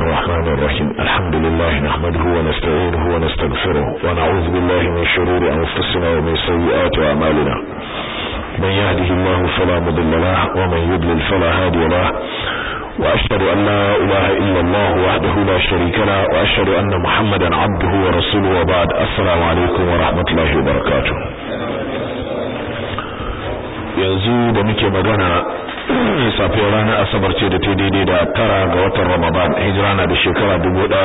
الرحمن الرحيم الحمد لله نحمده ونستعينه ونستغفره ونعوذ بالله من شرور أنفسنا ومن سيئات أعمالنا من يهده الله فلا مضل له ومن يضلل فلا هادي له وأشهد أن لا إله إلا الله وحده لا شريك له وأشهد أن محمدا عبده ورسوله وبعد السلام عليكم ورحمة الله وبركاته yanzu da muke magana safiyar ranar asabar ce da ta daidai da tara ga watan ramadan hijira na da shekara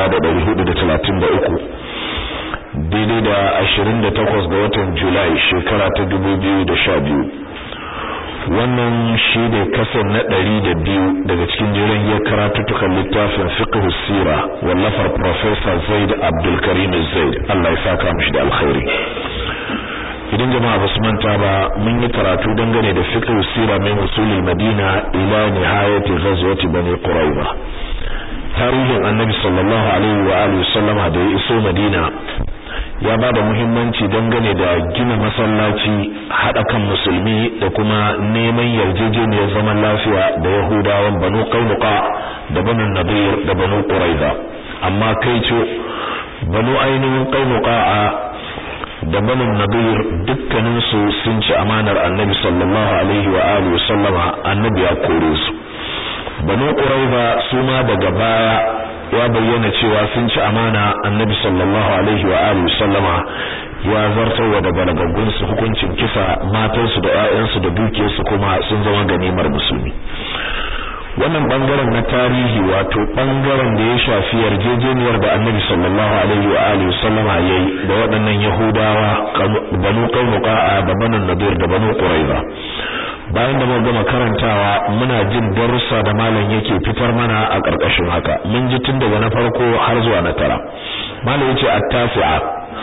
1433 daidai da 28 ga watan julai shekara ta 2012 wannan shi ne kasar na ɗari da biyu daga cikin jiran ya karatuttukan littafin fiqh sira wallafar professor zaid abdulkarim zaid Allah ya saka mishi da alkhairi idan jama'a basu manta ba mun yi karatu dangane da fiqh sira min usulil madina ila nihayati ghazwati bani quraiba tarihin annabi sallallahu alaihi wa alihi sallama da ya iso madina ya ba da muhimmanci dangane da gina masallaci haɗa kan musulmi da kuma neman yarjejeniyar zaman lafiya da yahudawan banu qainuqa da banu nadir da banu quraiza amma kai ce banu ainihin qainuqa da banu nadir dukkanin su sun ci amanar annabi sallallahu alaihi wa alihi sallama annabi ya kore su banu quraiza su ma daga baya ya bayyana cewa sun ci amana annabi sallallahu alaihi wa alihi sallama ya zartarwa da balagaggun su hukuncin kisa matansu da ƴaƴansu da dukiyarsu kuma sun zama ganimar musulmi wannan bangaren na tarihi wato bangaren da ya shafi yarjejeniyar da annabi sallallahu alaihi wa alihi sallama yayi da waɗannan yahudawa banu qainuqa da banu nadir da banu quraiza bayan da muka gama karantawa muna jin darussa da malam yake fitar mana a ƙarƙashin haka mun ji tun daga na farko har zuwa na tara malam yace at-tasi'a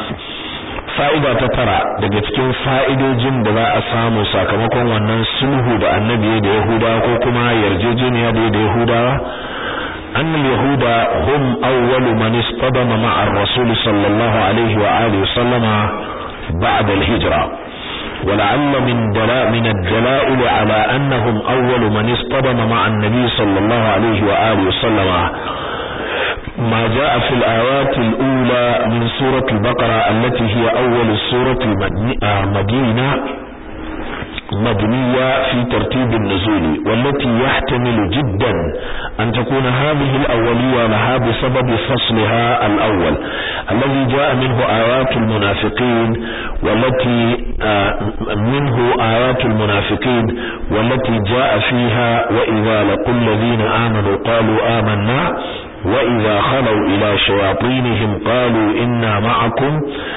fa'ida ta tara daga cikin fa'idojin da za a samu sakamakon wannan sulhu da annabi da yahudawa ko kuma yarjejeniya da da yahudawa أن اليهود هم أول من اصطدم مع الرسول صلى الله عليه وآله وسلم بعد الهجرة ولعل من دلاء من الدلائل على أنهم أول من اصطدم مع النبي صلى الله عليه وآله وسلم ما جاء في الآيات الأولى من سورة البقرة التي هي أول السورة المدينة مدنية في ترتيب النزول والتي يحتمل جدا أن تكون هذه الأولية لها بسبب فصلها الأول الذي جاء منه آيات المنافقين والتي منه آيات المنافقين والتي جاء فيها وإذا لقوا الذين آمنوا قالوا آمنا وإذا خلوا إلى شياطينهم قالوا إنا معكم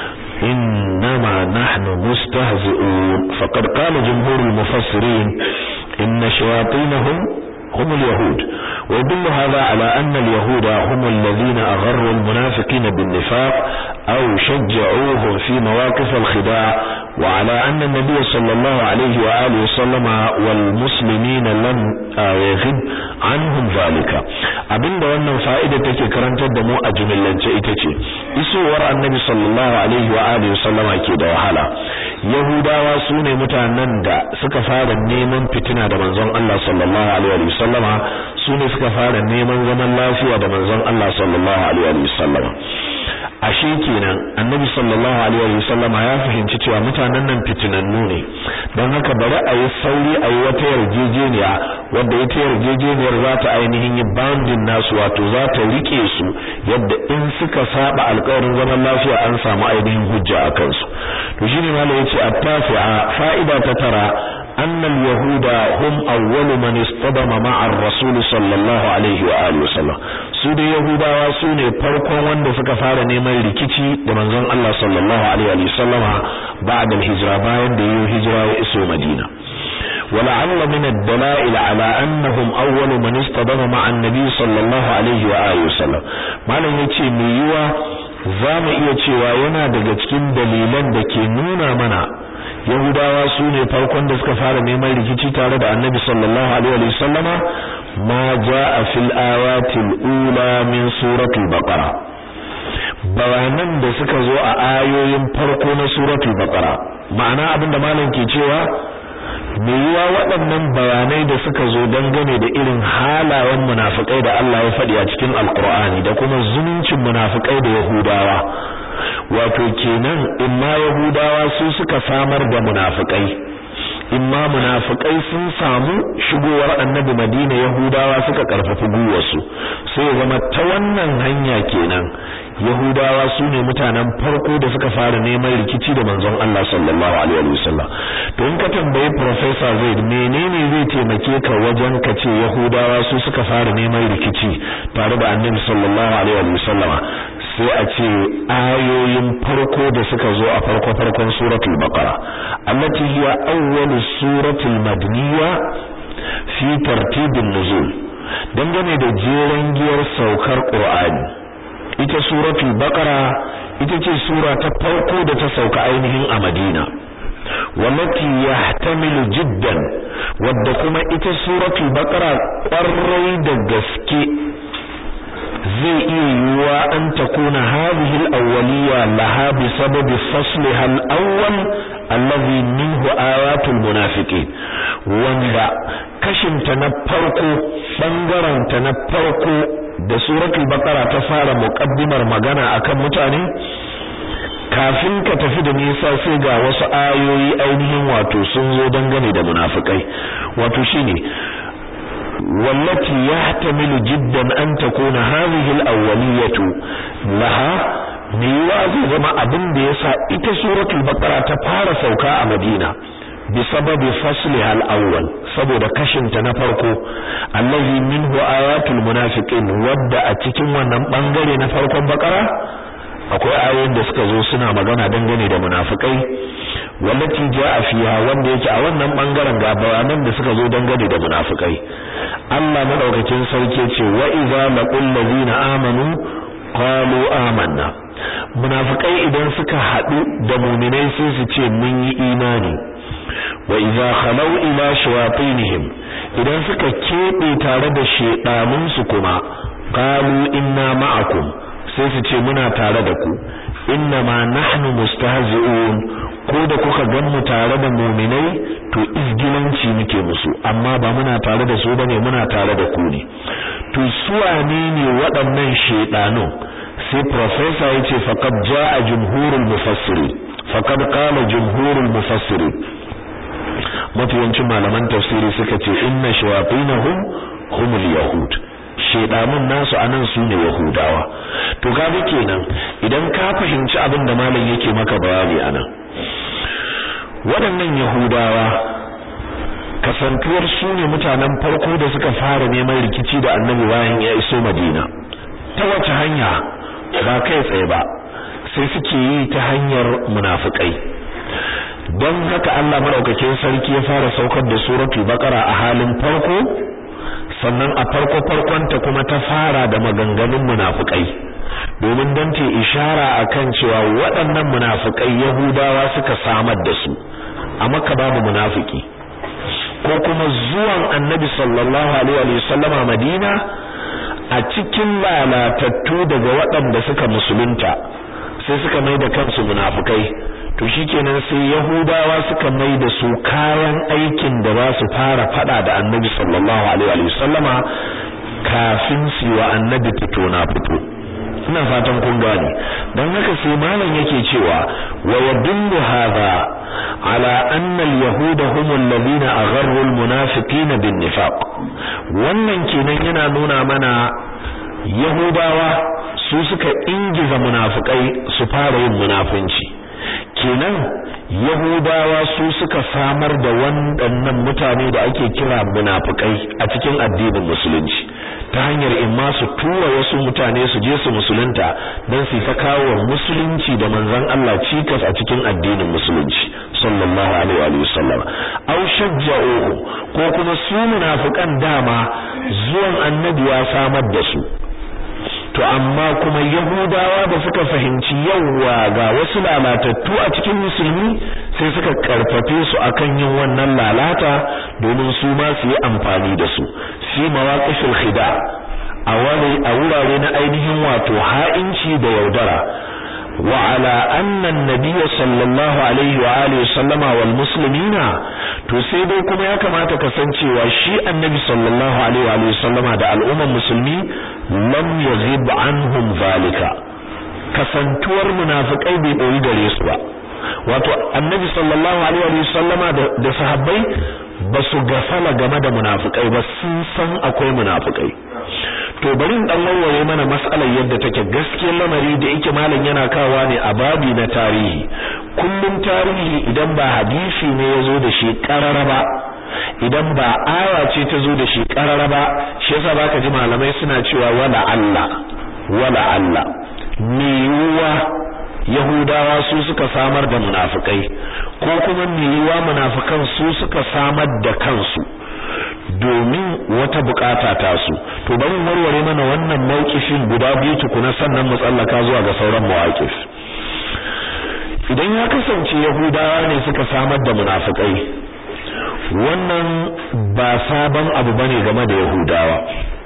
إنما نحن مستهزئون فقد قال جمهور المفسرين إن شياطينهم هم اليهود ويدل هذا على أن اليهود هم الذين أغروا المنافقين بالنفاق أو شجعوهم في مواقف الخداع وعلى أن النبي صلى الله عليه وآله وسلم والمسلمين لم يغب عنهم ذلك abinda wannan fa'ida take karantar da mu a jumillance ita ce isowar annabi sallallahu alaihi wa alihi wasallama ke da wahala yahudawa su ne mutanen da suka fara neman fitina da manzon Allah sallallahu alaihi wa sallama su ne suka fara neman zaman lafiya da manzon Allah sallallahu alaihi wa sallama ashe kenan annabi sallallahu alaihi wa sallama ya fahimci cewa mutanen nan fitinannu ne don haka bari a yi sauri a yi wata yarjejeniya wadda ita yarjejeniyar za ta ainihin yi bandin nasu wato za ta rike su yadda in suka saba alƙawarin zaman lafiya an samu ainihin hujja a kansu to shine malai yace at-tasi'a fa'ida ta tara أن اليهود هم أول من اصطدم مع الرسول صلى الله عليه وآله وسلم su da Yahudawa su ne farkon wanda suka fara neman rikici da manzon Allah sallallahu alaihi wa sallama ba'da hijira bayan da yayi hijira ya iso Madina ولعل من الدلائل على أنهم أول من اصطدم مع النبي صلى الله عليه وآله وسلم malam yace me yiwa zamu iya cewa yana daga cikin dalilan da ke nuna mana Yahudawa su ne farkon da suka fara neman rikici tare da Annabi sallallahu alaihi wa sallama ma jaa fil ayatil ula min suratul baqara bayanan da suka zo a ayoyin farko na suratul baqara ma'ana abinda malam ke cewa me yiwa waɗannan bayanai da suka zo dangane da irin halayen munafikai da Allah ya faɗi a cikin alkur'ani da kuma zumuncin munafikai da yahudawa wato kenan imma yahudawa su suka samar da munafikai imma munafikai sun samu shigowar annabi Madina Yahudawa suka karfafi guwarsu sai ya zama ta wannan hanya kenan Yahudawa su ne mutanen farko da suka fara neman rikici da manzon Allah sallallahu alaihi wasallam to in ka tambayi professor Zaid menene zai taimake ka wajen ka ce Yahudawa su suka fara neman rikici tare da annabi sallallahu alaihi wasallam sai a ce ayoyin farko da suka zo a farko farkon suratul baqara allati hiya awwalu suratul madniya fi tartibin nuzul dangane da jeren giyar saukar qur'ani ita suratul baqara ita ce sura ta farko da ta sauka ainihin a madina wallati yahtamilu jiddan wadda kuma ita suratul baqara ƙwarai da gaske zai iya yiwuwa an takuna hadhihi al-awwaliyya laha bi sababi fasliha al-awwal alladhi minhu ayatul munafiqin wanda kashinta na farko bangaren ta na farko da suratul baqara ta fara muqaddimar magana akan mutane kafin ka tafi da nisa sai ga wasu ayoyi ainihin wato sun zo dangane da munafikai wato shine والتي يحتمل جدا أن تكون هذه الأولية لها ميوا zai zama abin da yasa ita suratul baqara ta fara sauka a Madina bisababi fasliha al-awwal saboda kashinta na farko allazi minhu ayatul munafiqin wadda a cikin wannan bangare na farkon baqara akwai ayoyin da suka zo suna magana dangane da munafikai wallati jaa fiha wanda yake a wannan bangaren ga bayanan da suka zo dangane da munafikai Allah madaukakin sarki ce wa idza laqul ladina amanu qalu amanna munafikai idan suka hadu da mu'minai sai su ce mun yi imani wa idza khalau ila shayatinihim idan suka kebe tare da shedanun su kuma qalu inna ma'akum sai su ce muna tare da ku inna ma nahnu mustahzi'un ko da kuka gan mu tare da mu'minai to izgilanci muke musu amma ba muna tare da su bane muna tare da ku ne to su wane ne waɗannan shedanu sai professor yace faqad jaa jumhurul mufassirin faqad qala jumhurul mufassirin mafiyancin malaman tafsiri suka ce inna shayatinahum humul yahud shedamun nasu anan su ne yahudawa to kaga kenan idan ka fahimci abin da malam yake maka bayani anan waɗannan yahudawa kasantuwar su ne mutanen farko da suka fara neman rikici da annabi bayan ya iso madina ta wace hanya ba kai tsaye ba sai suke yi ta hanyar munafikai don haka Allah madaukakin sarki ya fara saukar da suratul baqara a halin farko sannan a farko farkonta kuma ta fara da maganganun munafikai domin dan ta ishara akan cewa waɗannan munafikai yahudawa suka samar da su a makka babu munafiki ko kuma zuwan annabi sallallahu alaihi wa sallama madina a cikin lalatattu daga waɗanda suka musulunta sai suka mai da kansu munafikai to shikenan sai yahudawa suka mai da su kayan aikin da za su fara fada da annabi sallallahu alaihi wa sallama kafin su wa annabi fito na fito ina fatan kun gane dan haka sai malam yake cewa wa yadullu hadha ala anna al-yahuda hum alladhina agharru al-munafiqina bin-nifaq wannan kenan yana nuna mana yahudawa su suka ingiza munafikai su fara yin munafunci kenan yahudawa su suka samar da waɗannan mutane da ake kira munafikai a cikin addinin musulunci ta hanyar imma su tura wasu mutane su je su musulunta don su ta kawo musulunci da manzon Allah cikas a cikin addinin musulunci sallallahu alaihi wa sallam aw shajja'uhu ko kuma su munafikan dama zuwan annabi ya samar da su to amma kuma yahudawa da suka fahimci yawa ga wasu lalatattu a cikin musulmi sai suka karfafe su akan yin wannan lalata domin su ma su yi amfani da su fi mawaqifil khida a wani a wurare na ainihin wato ha'inci da yaudara wa ala anna an-nabiy sallallahu alaihi wa alihi sallama wal muslimina to sai dai kuma ya kamata ka san cewa shi annabi sallallahu alaihi wa alihi sallama da al'umman musulmi lam yaghib anhum zalika kasantuwar munafikai bai dori gare su ba wato annabi sallallahu alaihi wa sallama da sahabbai ba su gafala game da munafikai ba sun san akwai munafikai to bari in dan warware mana mas'alar yadda take gaskiyar lamari da yake malam yana kawa ne a babi na tarihi kullum tarihi idan ba hadisi ne yazo da shi karara ba idan ba aya ce ta zo da shi karara ba shi yasa baka ji malamai suna cewa wala Allah wala Allah me yuwa Yahudawa su suka samar da munafikai ko kuma me yiwa munafikan su suka samar da kansu domin wata bukata ta su to bari warware mana wannan mauqifin guda biyu tukuna sannan mu tsallaka zuwa ga sauran mawaqif idan ya kasance Yahudawa ne suka samar da munafikai wannan ba sabon abu bane game da Yahudawa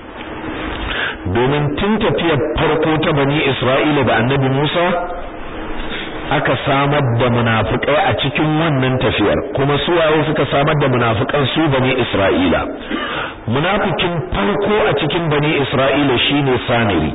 domin tun tafiyar farko ta bani Isra'ila da Annabi Musa aka samar da munafikai a cikin wannan tafiyar kuma su waye suka samar da munafikan su bani Isra'ila munafikin farko a cikin bani Isra'ila shine Samiri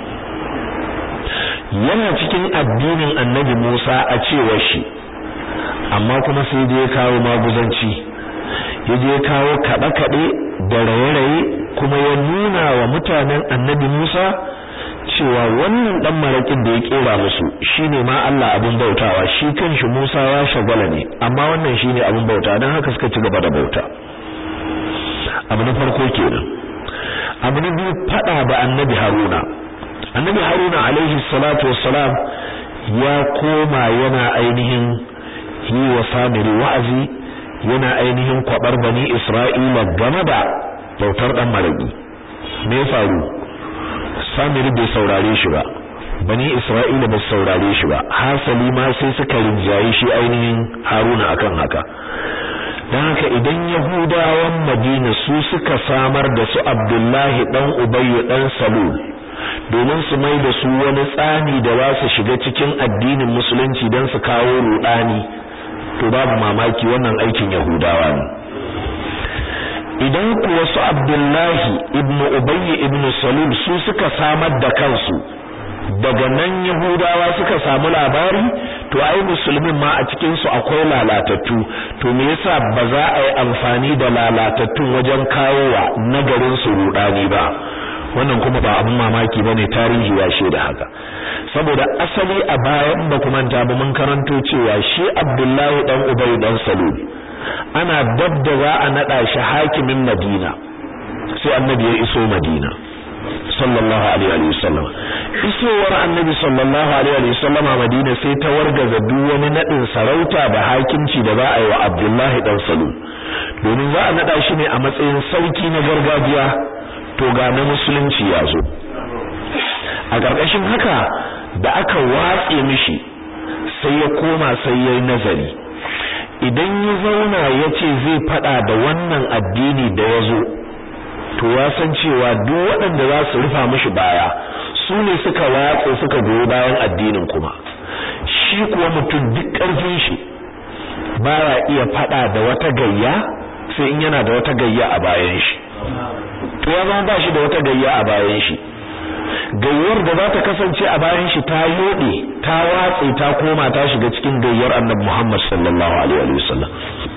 yana cikin addinin Annabi Musa a cewar shi amma kuma sai da ya kawo maguzanci ya je kawo kaɗe-kaɗe da raye-raye kuma ya nuna wa mutanen Annabi Musa cewa wannan dan marakin da ya kera musu shine ma Allah abin bautawa shi kanshi Musa ya shagala ne amma wannan shine abin bauta dan haka suka ci gaba da bauta abu na farko kenan abu na biyu fada da annabi Haruna annabi Haruna alaihi salatu wassalam ya koma yana ainihin yi wa samiri wa'azi yana ainihin kwabar bani Isra'ila game da bautar dan maraki me ya faru Samiri bai saurare shi ba bani Isra'ila ba saurare shi ba hasali ma sai suka rinjaye shi ainihin Haruna akan haka dan haka idan Yahudawan Madina su suka samar da su Abdullahi dan Ubayy dan Salul domin su mai da su wani tsani da za su shiga cikin addinin musulunci dan su kawo rudani to babu mamaki wannan aikin Yahudawa ne idan kuwa su Abdullahi ibn Ubayy ibn Salul su suka samar da kansu daga nan Yahudawa suka samu labari to ai musulmin ma a cikin su akwai lalatattu to me yasa ba za a yi amfani da lalatattun wajen kawowa nagarin su rudani ba wannan kuma ba abin mamaki bane tarihi ya shaida haka saboda asali a bayan ba kuma ta ba mun karanto cewa shi Abdullahi dan Ubayy dan Salul ana dabda za a nada shi hakimin Madina sai annabi ya iso Madina sallallahu alaihi wa sallam isowar annabi sallallahu alaihi wa sallam a Madina sai ta wargaza duk wani nadin sarauta da hakimci da za a yi wa Abdullahi dan Salul domin za a nada shi ne a matsayin sauki na gargajiya to ga na musulunci ya zo a ƙarƙashin haka da aka watse mishi sai ya koma sai yayi nazari idan ya zauna ya ce zai fada da wannan addini da ya zo to ya san cewa duk waɗanda za su rufa mishi baya su ne suka watsa suka goyi bayan addinin kuma shi kuwa mutum duk ƙarfin shi baya iya fada da wata gayya sai in yana da wata gayya a bayan shi to ya zama ba shi da wata gayya a bayan shi gayyar da za ta kasance a bayan shi ta yode ta watse ta koma ta shiga cikin gayyar annabi Muhammad sallallahu alaihi wasallam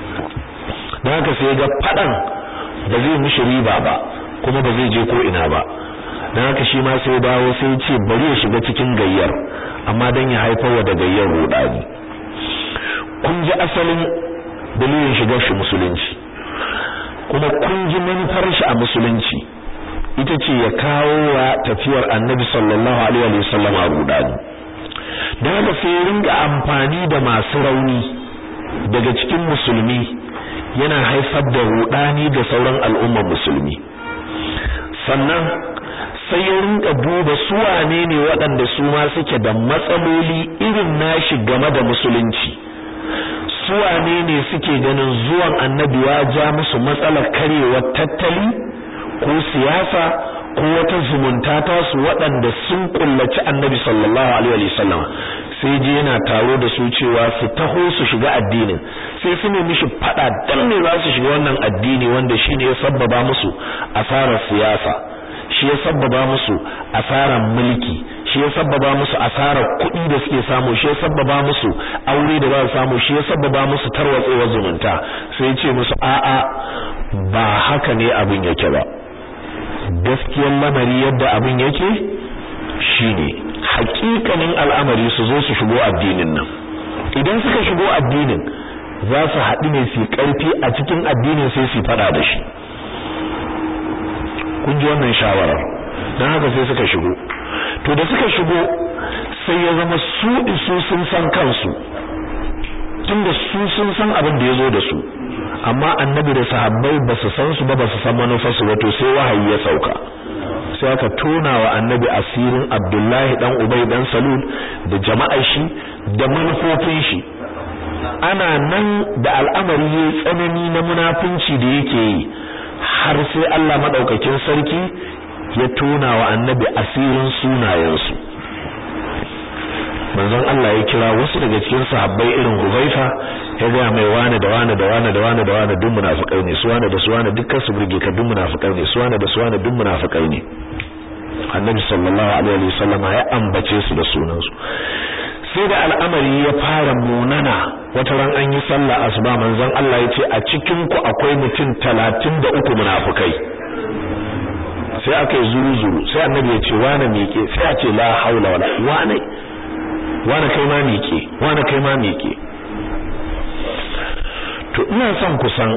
dan haka sai ga fadan ba zai mishi riba ba kuma ba zai je ko ina ba dan haka shi ma sai dawo sai ce bari ya shiga cikin gayyar amma dan ya haifar wa da gayyar rudani kun ji asalin dalilin shigar shi musulunci kuma kun ji manufar shi a musulunci ita ce ya kawo wa tafiyar annabi sallallahu alaihi wasallam a rudani da haka sai ringa amfani da masu rauni daga cikin musulmi yana haifar da rudani da sauran al'ummar musulmi sannan sai ya rinka duba su wane ne waɗanda su ma suke da matsaloli irin nashi game da musulunci su wane ne suke ganin zuwan annabi ya ja musu matsalar karewar tattali ko siyasa ko wata zumunta ta su waɗanda sun kullaci annabi sallallahu alaihi wasallam sai je yana taro da su cewa su taho su shiga addinin sai su ne mishi fada dan ne za su shiga wannan addini wanda shine ya sabbaba musu asarar siyasa shi ya sabbaba musu asarar mulki shi ya sabbaba musu asarar kuɗi da suke samu shi ya sabbaba musu aure da za su samu shi ya sabbaba musu tarwatsewar zumunta sai ce musu a'a ba haka ne abin yake ba gaskiyar lamari yadda abin yake shine hakikanin al'amari su zo su shigo addinin nan idan suka shigo addinin za su haɗu ne su ƙarfi a cikin addinin sai su faɗa da shi kun ji wannan shawarar don haka sai suka shigo to da suka shigo sai ya zama su isu sun san kansu tunda su sun san abin da ya zo da su amma annabi da sahabbai ba su san su ba ba su san manufarsu ba to sai wahayi ya sauka sai aka tona wa annabi asirin abdullahi dan ubay dan salul da jama'ar shi da manufofin shi ana nan da al'amari ya tsanani na munafunci da yake yi har sai Allah madaukakin sarki ya tona wa annabi asirin sunayensu manzon Allah ya kira wasu daga cikin sahabbai irin Huzaifa ya ga mai wani da wani da wani da wani da wani duk munafikai ne su wani da su wani dukkan su burge ka duk munafikai ne su wani da su wani duk munafikai ne Annabi sallallahu alaihi wasallam ya ambace su da sunan su sai da al'amari ya fara munana wata ran an yi sallah asuba manzon Allah ya ce a cikin ku akwai mutum 33 munafikai sai aka yi zuru zuru sai annabi ya ce wani miƙe sai a ce la haula wala wani wani kai ma miƙe wani kai ma miƙe to ina son kusan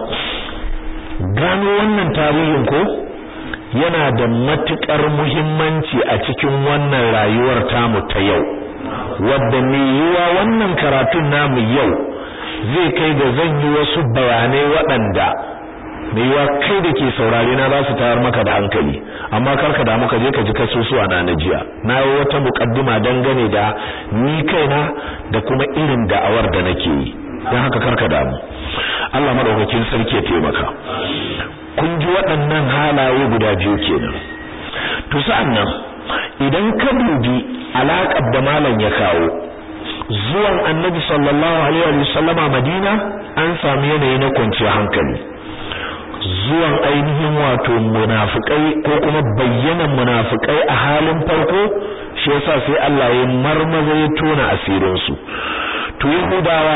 gano wannan tarihin ko yana da matukar muhimmanci a cikin wannan rayuwar tamu ta yau wadda mai yiwa wannan karatun namu yau zai kai ga zan yi wasu bayanai waɗanda mai yiwa kai da ke saurare na za su tayar maka da hankali amma karka da muka je ka ji kasusuwa na na jiya na yi wata muƙaddima dangane da ni kaina da kuma irin da'awar da nake yi don haka karka damu Allah madaukakin sarki ya taimaka kun ji waɗannan halaye guda biyu kenan to sa'annan idan ka dubi alaƙar da malam ya kawo zuwan annabi sallallahu alaihi wa sallama madina an samu yanayi na kwanciyar hankali zuwan ainihin wato munafikai ko kuma bayyanan munafikai a halin farko shi yasa sai Allah ya marmaza ya tona asirin su to yahudawa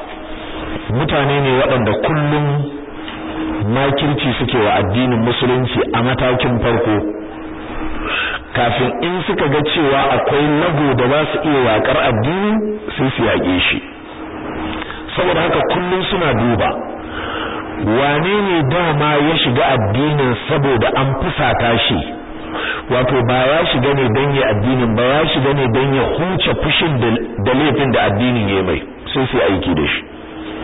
mutane ne waɗanda kullum makirci suke wa addinin musulunci a matakin farko kafin in suka ga cewa akwai lago da za su iya yakar addini sai su yaƙe shi saboda haka kullum suna duba wane ne dama ya shiga addinin saboda an fusata shi wato ba ya shiga ne don ya addinin ba ya shiga ne don ya huce fushin da laifin da addinin ya mai sai su aiki da shi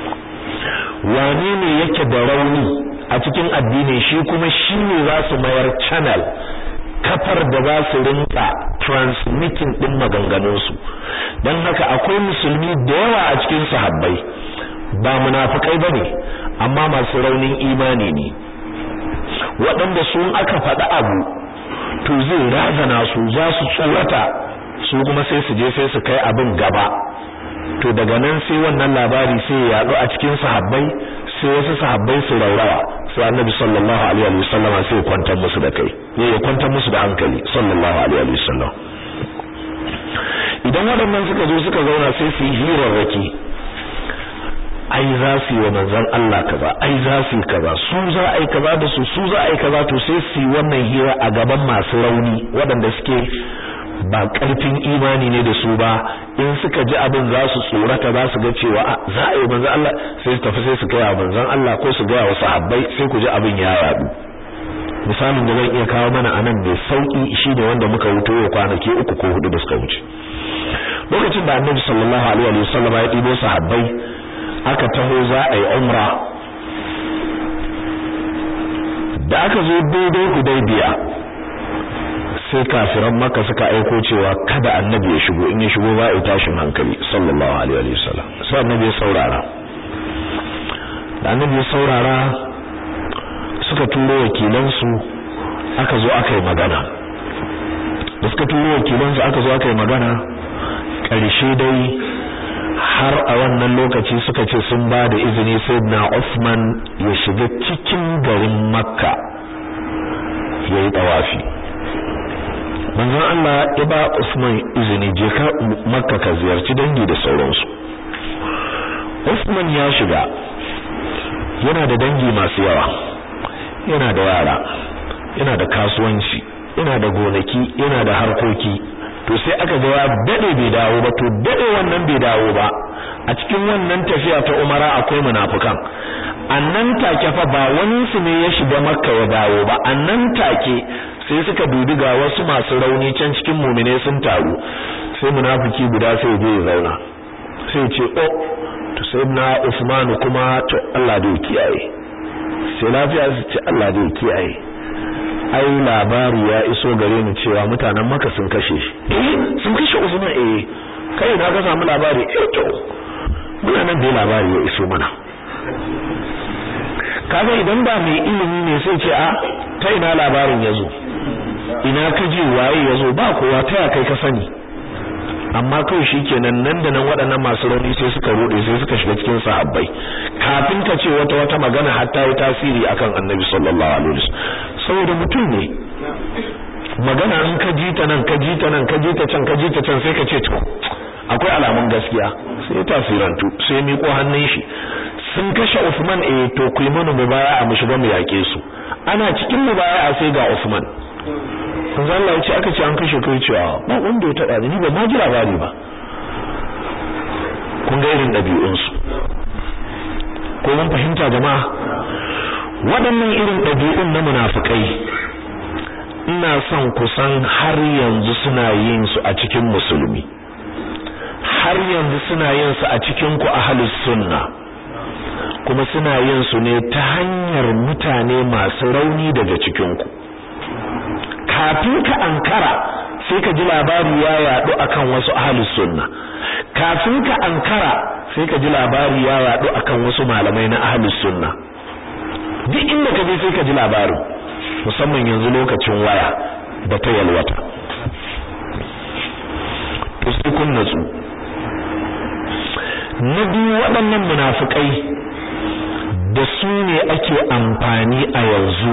wane ne yake da rauni a cikin addinin shi kuma shi ne za su mayar channel kafar da za su rinka transmitting din maganganunsu don haka akwai musulmi da yawa a cikin sahabbai ba munafikai bane amma masu raunin imani ne waɗanda su aka faɗi abu to zai razana su za su tsorata su kuma sai su je sai su kai abin gaba to daga nan sai wannan labari sai ya yaɗu a cikin sahabbai sai wasu sahabbai su raurawa sai annabi sallallahu alaihi wa sallam sai ya kwantar musu da kai ya kwantar musu da hankali sallallahu alaihi wa sallam idan waɗannan suka zo suka zauna sai su yi hirarraki ai za su yi wa manzon Allah kaza ai za su yi kaza su za a yi kaza da su su za a yi kaza to sai su yi wannan hira a gaban masu rauni waɗanda suke ba ƙarfin imani ne da su ba in suka ji abin za su tsorata za su ga cewa za a yi manzon Allah sai su tafi sai su gaya manzon Allah ko su gaya wa sahabbai sai ku ji abin ya yadu misalin da zan iya kawo mana anan mai sauki shine wanda muka wuto yau kwanaki uku ko hudu da suka wuce lokacin da annabi sallallahu alaihi wa sallam ya ɗibo sahabbai aka taho za a yi umra da aka zo daidai hudaybiya sai kafiran maka suka aiko cewa kada annabi ya shigo in ya shigo ba ya tashin hankali sallallahu alaihi wasallam sai annabi ya saurara da annabi ya saurara suka turo wakilansu aka zo aka yi magana da suka turo wakilansu aka zo aka yi magana ƙarshe dai har a wannan lokaci suka ce sun ba da izini sayyidina Uthman ya shiga cikin garin Makka ya yi tawafi manzon Allah ya ba Uthman izini je ka Makka ka ziyarci dangi da sauransu Uthman ya shiga yana da dangi masu yawa yana da yara yana da kasuwanci yana da gonaki yana da harkoki to sai aka ga ya dade bai dawo ba to dade wannan bai dawo ba a cikin wannan tafiya ta Umara akwai munafikan annan take fa ba wani su ne ya shiga Makka ya dawo ba annan take sai suka dubi ga wasu masu rauni can cikin mu'mine sun taru sai munafiki guda sai je ya zauna sai ce oh to sai na Usman kuma to Allah da kiyaye sai lafiya su ce Allah da kiyaye ai labari ya iso gare ni cewa mutanen maka sun kashe shi eh sun kashe Usman eh kai na ga samu labari eh to muna nan da labari ya iso mana kaga idan ba mai ilimi ne sai ce a ta ina labarin yazo ina ka ji waye yazo ba kowa ta kai ka sani amma kawai shikenan nan da nan waɗannan masu rauni sai suka rode sai suka shiga cikin sahabbai kafin ka ce wata wata magana har ta yi tasiri akan Annabi sallallahu alaihi wasallam saboda mutum ne magana in ka ji ta nan ka ji ta nan ka ji ta can ka ji ta can sai ka ce to akwai alamun gaskiya sai tasirantu sai miƙo hannun shi sun kashe Usman eh to ku yi mana mubaya'a mu shiga mu yake su ana cikin mubaya'a sai ga Usman manzo Allah ya ce aka ce an kashe kai cewa ba wanda ya tada ni ba ma ji labari ba kun ga irin dabi'un su ko mun fahimta jama'a waɗannan irin dabi'un na munafikai ina son kusan har yanzu suna yin su a cikin musulmi har yanzu suna yin su a cikin ku ahlus sunna kuma suna yin su ne ta hanyar mutane masu rauni daga cikin ku kafin ka ankara sai ka ji labari ya yadu akan wasu ahlus sunna kafin ka ankara sai ka ji labari ya yadu akan wasu malamai na ahlus sunna duk inda ka je sai ka ji labarin musamman yanzu lokacin waya da ta yalwata to sai kun natsu na biyu waɗannan munafukai da su ne ake amfani a yanzu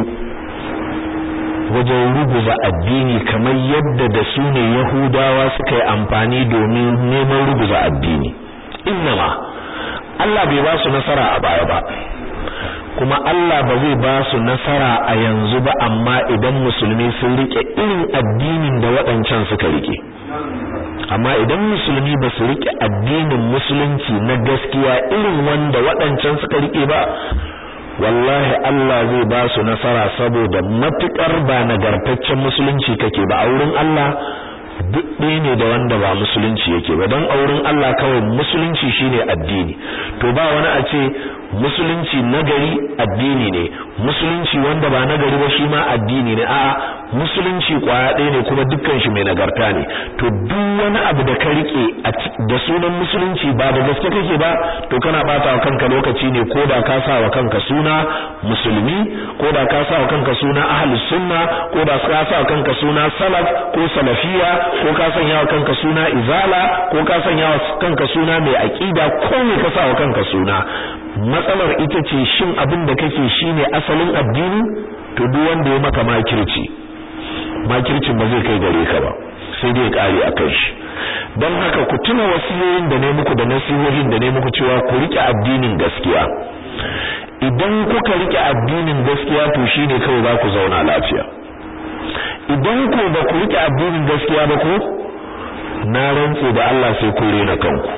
wajen ruguza addini kamar yadda da su ne yahudawa suka yi amfani domin neman ruguza addini innama Allah bai ba su nasara a baya ba kuma Allah ba zai ba su nasara a yanzu ba amma idan musulmi sun rike irin addinin da waɗancan suka rike amma idan musulmi ba su rike addinin musulunci na gaskiya irin wanda waɗancan suka rike ba wallahi Allah zai ba su nasara saboda matukar ba nagartaccen musulunci kake ba a wurin Allah duk ɗaya ne da wanda ba musulunci yake ba don a wurin Allah kawai musulunci shine addini to ba wani a ce musulunci nagari addini ne musulunci wanda ba nagari ba shi ma addini ne a'a musulunci kwaya ɗaya ne kuma dukkan shi mai nagarta ne to duk wani abu da ka rike da sunan musulunci ba da gaske kake ba to kana bata wa kanka lokaci ne ko da ka sa wa kanka suna musulmi ko da ka sa wa kanka suna ahlus sunna ko da ka sa wa kanka suna salaf ko salafiya ko ka sanya wa kanka suna izala ko ka sanya wa kanka suna mai aqida ko me ka sa wa kanka suna matsalar ita ce shin abin da kake shine asalin addini to duk wanda ya maka makirci makircin ba zai kai gare ka ba sai dai ya kare akan shi don haka ku tuna wasiyoyin da ne muku da nasihohin da ne muku cewa ku rike addinin gaskiya idan kuka rike addinin gaskiya to shine kawai za ku zauna lafiya idan ko ba ku rike addinin gaskiya ba ko na rantse da Allah sai ku rena kanku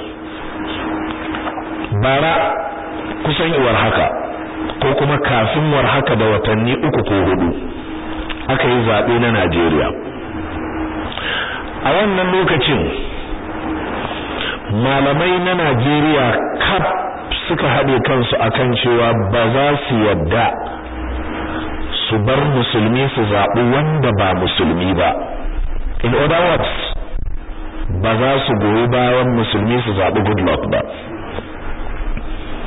bara kusan iwar haka ko kuma kafin war haka da watanni uku ko hudu aka yi zaɓe na Najeriya a wannan lokacin malamai na Najeriya kaf suka haɗe kansu akan cewa ba za su yadda su bar musulmi su zaɓi wanda ba musulmi ba in other words ba za su goyi bayan musulmi su zaɓi goodluck ba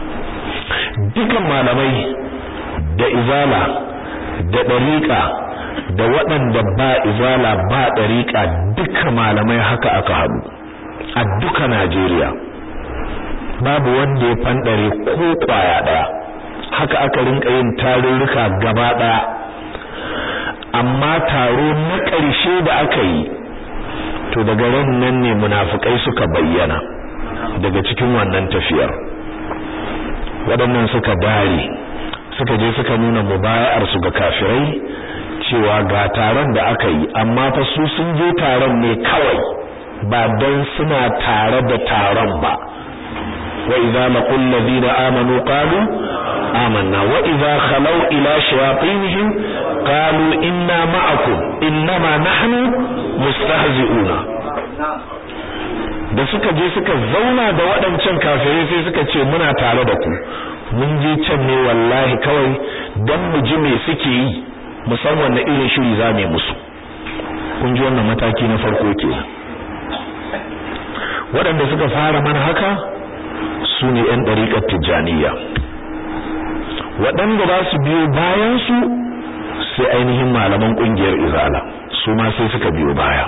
dukan malamai da izala da ɗariƙa da waɗanda ba izala ba ɗariƙa duka malamai haka aka haɗu a duka Najeriya babu wanda ya fanɗare ko ƙwaya ɗaya haka aka rinka yin tarurruka gaba ɗaya amma taro na ƙarshe da aka yi to daga ran nan ne munafukai suka bayyana daga cikin wannan tafiyar waɗannan suka dare suka je suka nuna mubaya'ar su ga kafirai cewa ga taron da aka yi amma fa su sun je taron ne kawai ba dan suna tare da taron ba wa idza laqul ladina amanu qalu amanna wa idza khalau ila shayatinihim qalu inna ma'akum innama nahnu mustahzi'una da suka je suka zauna da waɗancan kafirai sai suka ce muna tare da ku mun je can ne wallahi kawai dan mu ji me suke yi musamman na irin shiri za mu musu kun ji wannan mataki na farko kenan waɗanda suka fara mana haka su ne 'yan ɗariƙar tijjaniya waɗanda za su biyo bayan su sai ainihin malaman ƙungiyar izala su ma sai suka biyo baya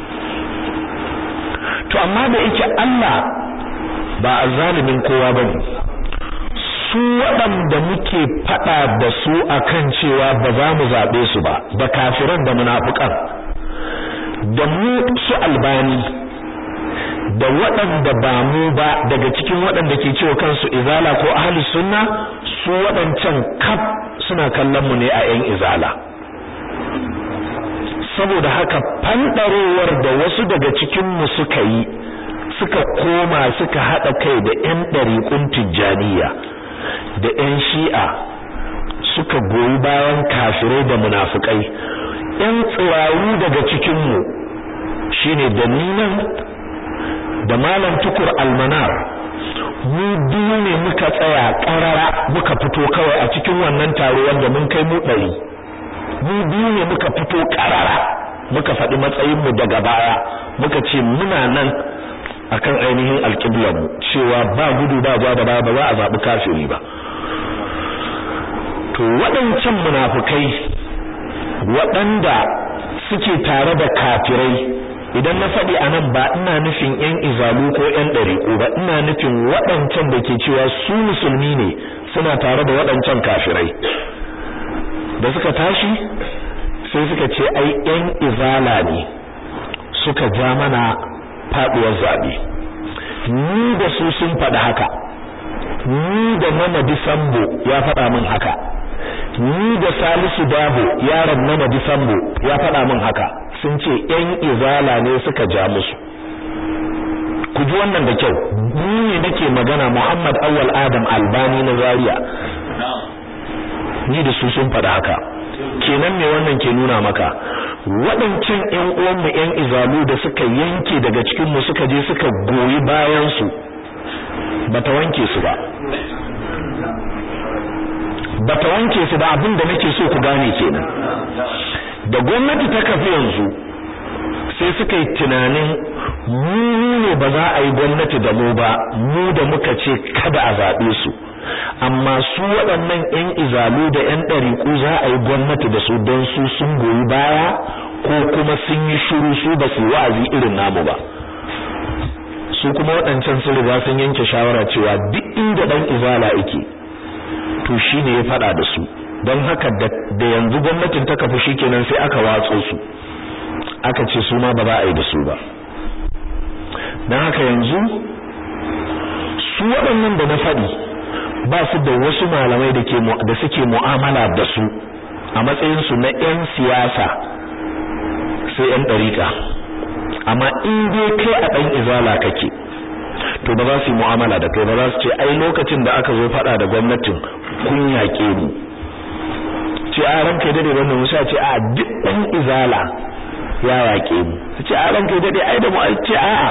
to amma da yake Allah ba a zalimin kowa bane su waɗanda muke faɗa da su akan cewa ba za mu zaɓe su ba da kafiran da munafukan da mu su albani da waɗanda ba mu ba daga cikin waɗanda ke cewa kansu izala ko ahli sunna su waɗancan kaf suna kallon mu ne a 'yan izala saboda haka fanɗarowar da wasu daga cikin mu suka yi suka koma suka haɗa kai da 'yan ɗariƙun tijjaniya da 'yan shi'a suka goyi bayan kafirai da munafukai 'yan tsiraru daga cikinmu shine da ninan da malam tukur almanar mu biyu ne muka tsaya ƙarara muka fito kawai a cikin wannan taro wanda mun kai mu ɗari mu biyu ne muka fito ƙarara muka faɗi matsayinmu daga baya muka ce muna nan akan ainihin alƙiblarmu cewa ba gudu ba ja da ba ba za a zaɓi kafiri ba to waɗancan munafukai waɗanda suke tare da kafirai idan na faɗi a nan ba ina nufin ‘yan izalu ko ‘yan ɗariƙo ba ina nufin waɗancan da ke cewa su musulmi ne suna tare da waɗancan kafirai da suka tashi sai suka ce ai ‘yan izala ne suka ja mana faɗuwar zaɓe ni da su sun faɗi haka ni da Mamadi Sambo ya faɗa min haka ni da Salisu Dabo yaron Mamadi Sambo ya faɗa min haka sun ce ƴan izala ne suka ja musu ku ji wannan da kyau ni ne nake magana Muhammad Awwal Adam Albani na Zaria ni da su sun faɗa haka kenan me wannan ke nuna maka waɗancan ƴan uwanmu ƴan izalu da suka yanke daga cikin mu suka je suka goyi bayan su bata wanke su ba bata wanke su ba abin da nake so ku gane kenan da gwamnati ta kafi yanzu sai suka yi tunanin mu ne ba za a yi gwamnati da mu ba mu da muka ce kada a zaɓe su amma su waɗannan 'yan izalu da 'yan ɗariƙu za a yi gwamnati da su don su sun goyi baya ko kuma sun yi shuru su ba su wa'azi irin namu ba su kuma waɗancan sun riga sun yanke shawara cewa duk inda ɗan izala yake to shine ya faɗa da su don haka da yanzu gwamnatin ta kafu shikenan sai aka watso su aka ce su ma ba za a yi da su ba don haka yanzu su waɗannan da na faɗi ba su da wasu malamai da ke da suke mu'amala da su a matsayin su na 'yan siyasa sai 'yan ɗariƙa amma in dai kai a ɗan izala kake to ba za su yi mu'amala da kai ba za su ce ai lokacin da aka zo faɗa da gwamnatin kun yaƙe mu ce a ranka dade wannan musa ce a duk ɗan izala ya yaƙe mu ce a ranka dade ai da mu ai ce a'a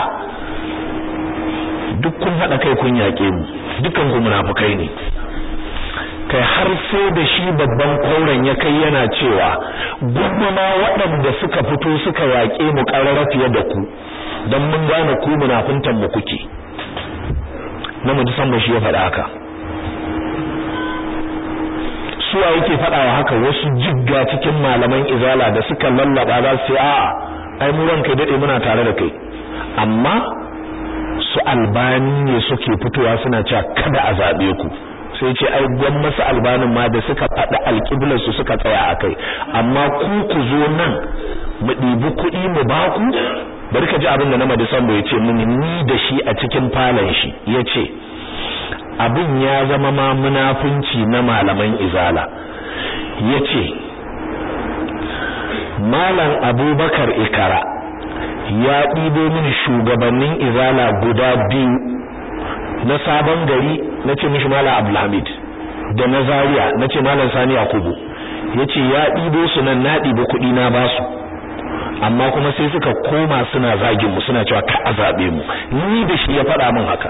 duk kun haɗa kai kun yaƙe mu dukan ku munafukai ne kai har sai da shi babban kauren ya kai yana cewa gwamma waɗanda suka fito suka yaƙe mu ƙarara fiye da ku don mun gane ku munafuntan mu kuke na mu san ba shi ya faɗa haka suwa yake faɗawa haka wasu jigga cikin malaman izala da suka lallaba za su ce a'a ai mu ranka dade muna tare da kai amma su albani ne suke fitowa suna cewa kada a zabe ku sai ce ai gwan masu albanin ma da suka faɗi alƙiblar su suka tsaya akai amma ku ku zo nan mu ɗibi kuɗi mu ba ku bari ka ji abin da na madisan ya ce mini ni da shi a cikin falon shi ya ce abin ya zama ma munafunci na malaman izala ya ce malam abubakar ikara ya ɗibo mini shugabannin izala guda biyu na sabon gari na ce mishi malam abdulhamid da na zaria na ce malam sani yakubu ya ce ya ɗibo su nan na ɗibo kuɗi na basu amma kuma sai suka koma suna zagin mu suna cewa ka azabe mu ni da shi ya faɗa min haka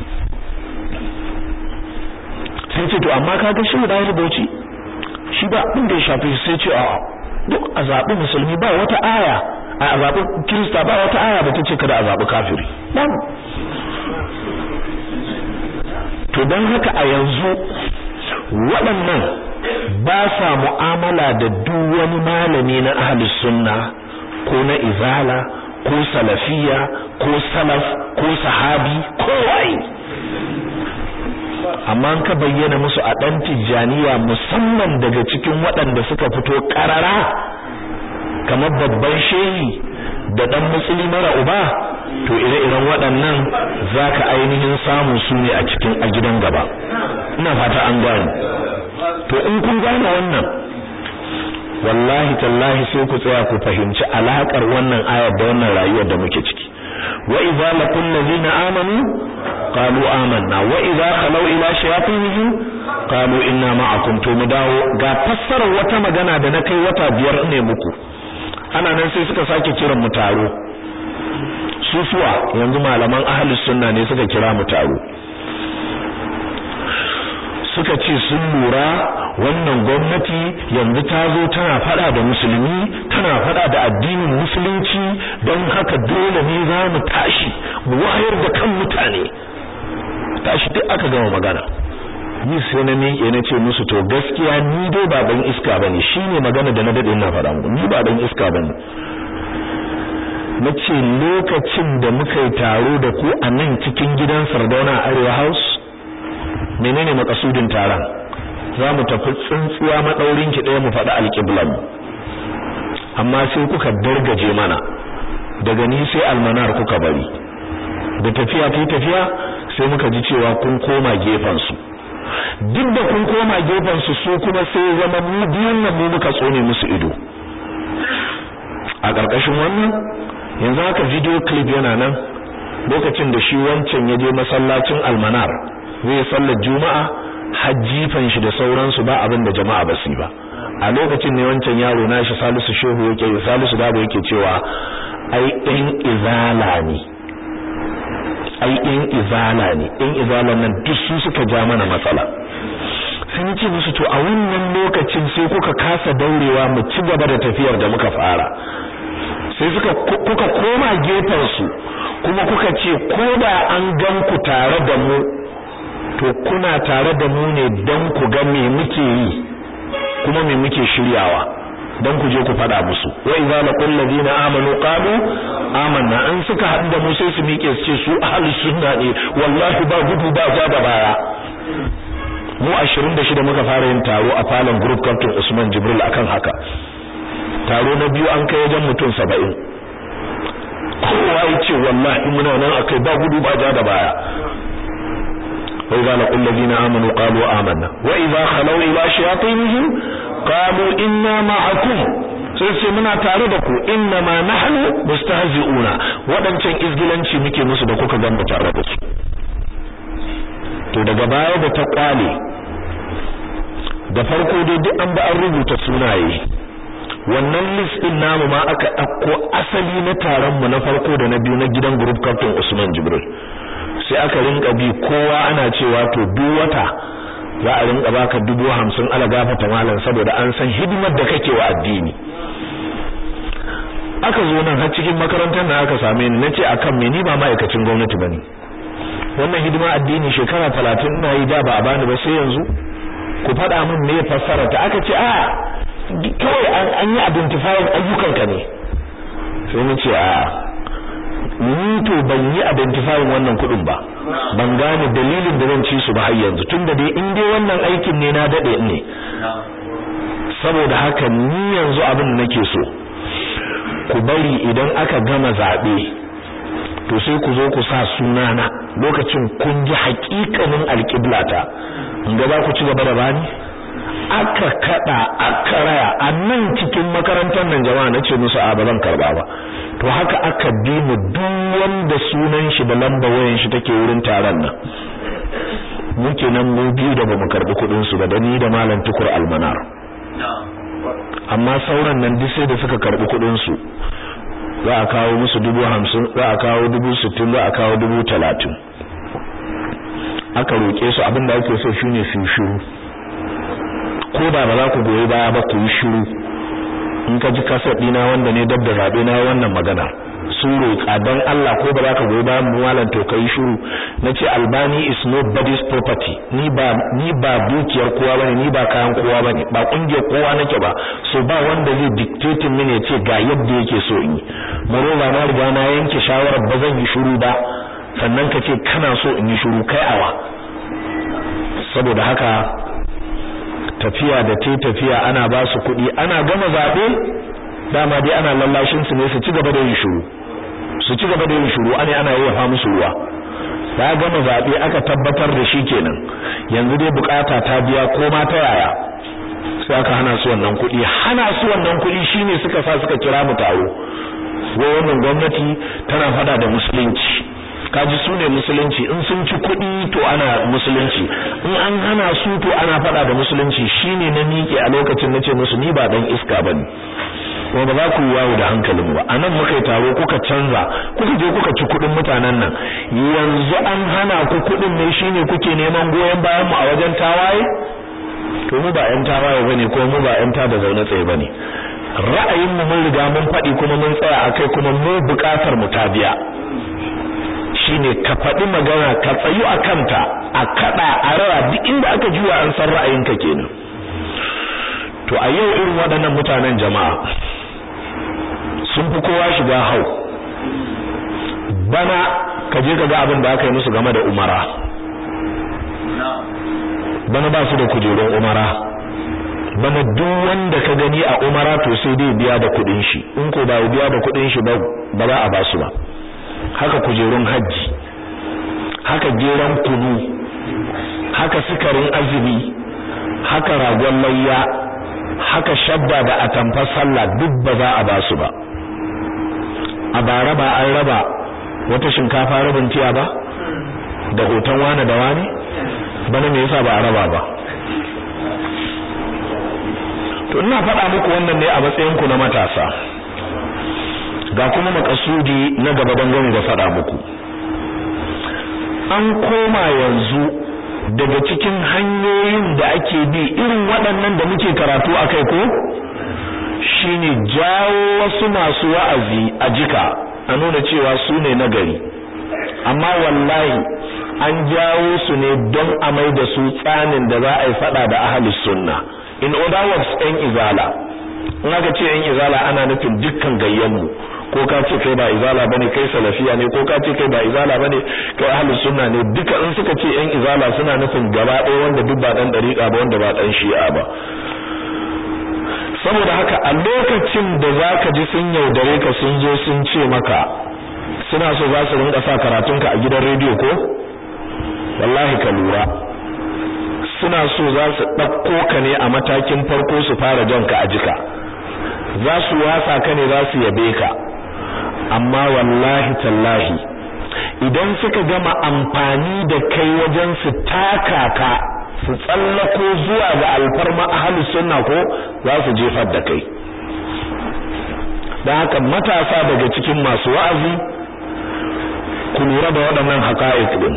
sai ce to amma kaga shi da rubuci shi ba abin da ya shafi sai ce a duk azabi musulmi ba wata aya a azabi kirista ba wata aya da tace kada azabi kafiri babu to dan haka a yanzu waɗannan ba sa mu'amala da duk wani malami na ahlus sunna ko na izala ko salafiya ko salaf ko sahabi ko wai amma ka bayyana musu a dan tijjaniya musamman daga cikin waɗanda suka fito karara kamar babban shehi da dan musulmi mara uba to ire-iren waɗannan zaka ainihin samu su ne a cikin a gidan gaba ina fata an gane to in kun gane wannan wallahi tallahi sai ku tsaya ku fahimci alakar wannan ayar da wannan rayuwar da muke ciki wa idza laqul ladina amanu qalu amanna wa idza khalu ila shayatinihim qalu inna ma'akum to mu dawo ga fassarar wata magana da na kai wata biyar ne muku ana nan sai suka sake kiran mu taro sufuwa yanzu malaman ahlus sunna ne suka kira mu taro suka ce sun lura wannan gwamnati yanzu ta zo tana fada da musulmi tana fada da addinin musulunci don haka dole ne za mu tashi mu wayar da kan mutane tashi duk aka gama magana ni sai na miƙe na ce musu to gaskiya ni dai ba ban iska bane shine magana da na dade ina faɗa muku ni ba ban iska bane nace lokacin da muka yi taro da ku a nan cikin gidan Sardauna Arewa House menene makasudin taron za mu tafi tsintsiya madaurin ki ɗaya mu faɗi alƙiblan amma sai kuka dargaje mana daga ni sai almanar kuka bari da tafiya ta tafiya sai muka ji cewa kun koma gefen su duk da kun koma gefen su su kuma sai zama mu biyun nan mu muka tsone musu ido a ƙarƙashin wannan yanzu haka video clip yana nan lokacin da shi wancan ya je masallacin almanar zai sallar juma'a hajjifan shi da sauransu ba abin da jama'a ba su ba a lokacin ne wancan yaro nashi Salisu Shehu yake Salisu Dabo yake cewa ai ɗan izala ne ai ɗan izala ne ɗan izalan nan duk su suka ja mana matsala sai ni ce musu to a wannan lokacin sai kuka kasa daurewa mu ci gaba da tafiyar da muka fara sai suka kuka koma gefen su kuma kuka ce ko da an gan ku tare da mu to kuna tare da mu ne don ku ga me muke yi kuma me muke shiryawa don ku je ku fada musu wa idza laqul ladina amanu qalu amanna an suka haɗu da mu sai su miƙe su ce su ahlus sunna ne wallahi ba gudu ba ja da baya mu 26 muka fara yin taro a falon group captain Usman Jibril akan haka taro na biyu an kai wajen mutum 70 kowa ya ce wallahi muna nan akai ba gudu ba ja da baya وإذا لقوا الذين آمنوا قالوا آمنا وإذا خلوا إلى شياطينهم قالوا إنا معكم sai ce muna tare da ku inna ma nahnu mustahzi'una wadancan izgilanci muke musu da kuka gamba tare da su to daga baya da ta kwale da farko dai duk an ba an rubuta sunaye wannan list din namu ma aka dauko asali na taron mu na farko da na biyu na gidan group captain Usman Jibril sai aka rinka bi kowa ana cewa to duk wata za a rinka baka dubu hamsin ala gafata malam saboda an san hidimar da kake wa addini aka zo nan har cikin makarantar na aka same ni nace akan me ni ba ma'aikacin gwamnati bane wannan hidima addini shekara 30 ina yi da ba a bani ba sai yanzu ku faɗa min me fassara ta aka ce a kawai an yi identifying ayyukanka ne sai na ce a ni to ban yi identifying wannan kuɗin ba ban gane dalilin da zan ci su ba har yanzu tunda dai in dai wannan aikin ne na dade ne saboda haka ni yanzu abin da nake so ku bari idan aka gama zabe to sai ku zo ku sa sunana lokacin kun ji haƙiƙanin alƙiblata in ga za ku ci gaba da bani aka kada aka raya a nan cikin makarantar nan jama'a nace musu a ba zan karba ba to haka aka bi mu duk wanda sunan shi da lamba wayan shi take wurin taron nan muke nan mu biyu da bamu karbi kudin su ba da ni da malam tukur almanar amma sauran nan duk sai da suka karbi kudin su za a kawo musu dubu hamsin za a kawo dubu sittin za a kawo dubu talatin aka roƙe su abin da ake so shine su shiru ko da ba za ku goyi baya ba ku yi shiru in ka ji kasar dina wanda ne dab da zabe na wannan magana sun roƙa dan Allah ko ba za ka goyi bayan malam to kai shiru nace albani is nobody's property ni ba ni ba dukiyar kowa bane ni ba kayan kowa bane ba kungiyar kowa nake ba so ba wanda zai dictate mini ya ce ga yadda yake so in yi moreover na riga na yanke shawarar ba zan yi shiru ba sannan ka ce kana so in yi shiru kai awa saboda haka tafiya da te tafiya ana ba su kuɗi ana gama zaɓe dama dai ana lallashin su ne su ci gaba da yin shiru su ci gaba da yin shiru ana ana yafa musu ruwa da gama zaɓe aka tabbatar da shi kenan yanzu dai bukata ta biya ko ma ta yaya sai aka hana su wannan kuɗi hana su wannan kuɗi shine suka sa suka kira mu taro wai wannan gwamnati tana fada da musulunci kaji su ne musulunci in sun ci kuɗi to ana musulunci in an hana su to ana faɗa da musulunci shine na miƙe a lokacin nace musu ni ba dan iska bane kuma ba za ku yi yawo da hankalin ba anan muka yi taro kuka canza kuka je kuka ci kuɗin mutanen nan yanzu an hana ku kuɗin ne shine kuke neman goyon bayan mu a wajen tawaye to mu ba ƴan tawaye bane ko mu ba ƴan da zaune tsaye bane ra'ayin mu mun riga mun faɗi kuma mun tsaya akai kuma mu buƙatar mu ta biya shine ka faɗi magana ka tsayu a kanta a kaɗa a rawa duk inda aka juya an san ra'ayinka kenan to a yau irin waɗannan mutanen jama'a sun fi kowa shiga hau bana ka je ka ga abin da aka yi musu game da umara bana ba su da kujerun umara bana duk wanda ka gani a umara to sai dai biya da kuɗin shi in ko ba biya da kuɗin shi ba ba za a ba su ba haka kujerun hajji haka geran kunu haka sukarin azumi haka ragon layya haka shabba da atamfar sallah duk ba za a basu ba a bara ba an raba wata shinkafa rabin tiya ba da hoton wani da wani bana me yasa ba a raba ba to ina faɗa muku wannan ne a matsayin ku na matasa ga kuma makasudi na gaba dangane da faɗa muku an koma yanzu daga cikin hanyoyin da ake bi irin waɗannan da muke karatu a kai ko shine jawo wasu masu wa'azi a jika a nuna cewa su ne nagari amma wallahi an jawo su ne don a mai da su tsanin da za a yi faɗa da ahalus sunna in other words ɗan izala in aka ce ɗan izala ana nufin dukkan gayyanmu ko ka ce kai ba izala bane kai salafiya ne ko ka ce kai ba izala bane kai ahlus sunna ne duka in suka ce yan izala suna nufin gaba ɗaya wanda duk ba dan dariƙa ba wanda ba dan shi'a ba saboda haka a lokacin da zaka ji sun yaudare ka sun zo sun ce maka suna so za su rinka sa karatunka a gidan rediyo ko wallahi ka lura suna so za su ɗauko ka ne a matakin farko su fara janka a jika za su wasa ka ne za su yabe ka amma wallahi tallahi idan suka gama amfani da kai wajen su taka ka su tsallako zuwa ga alfarma ahlus sunna ko za su jefar da kai dan haka matasa daga cikin masu wa'azi ku lura da waɗannan haqa'iq din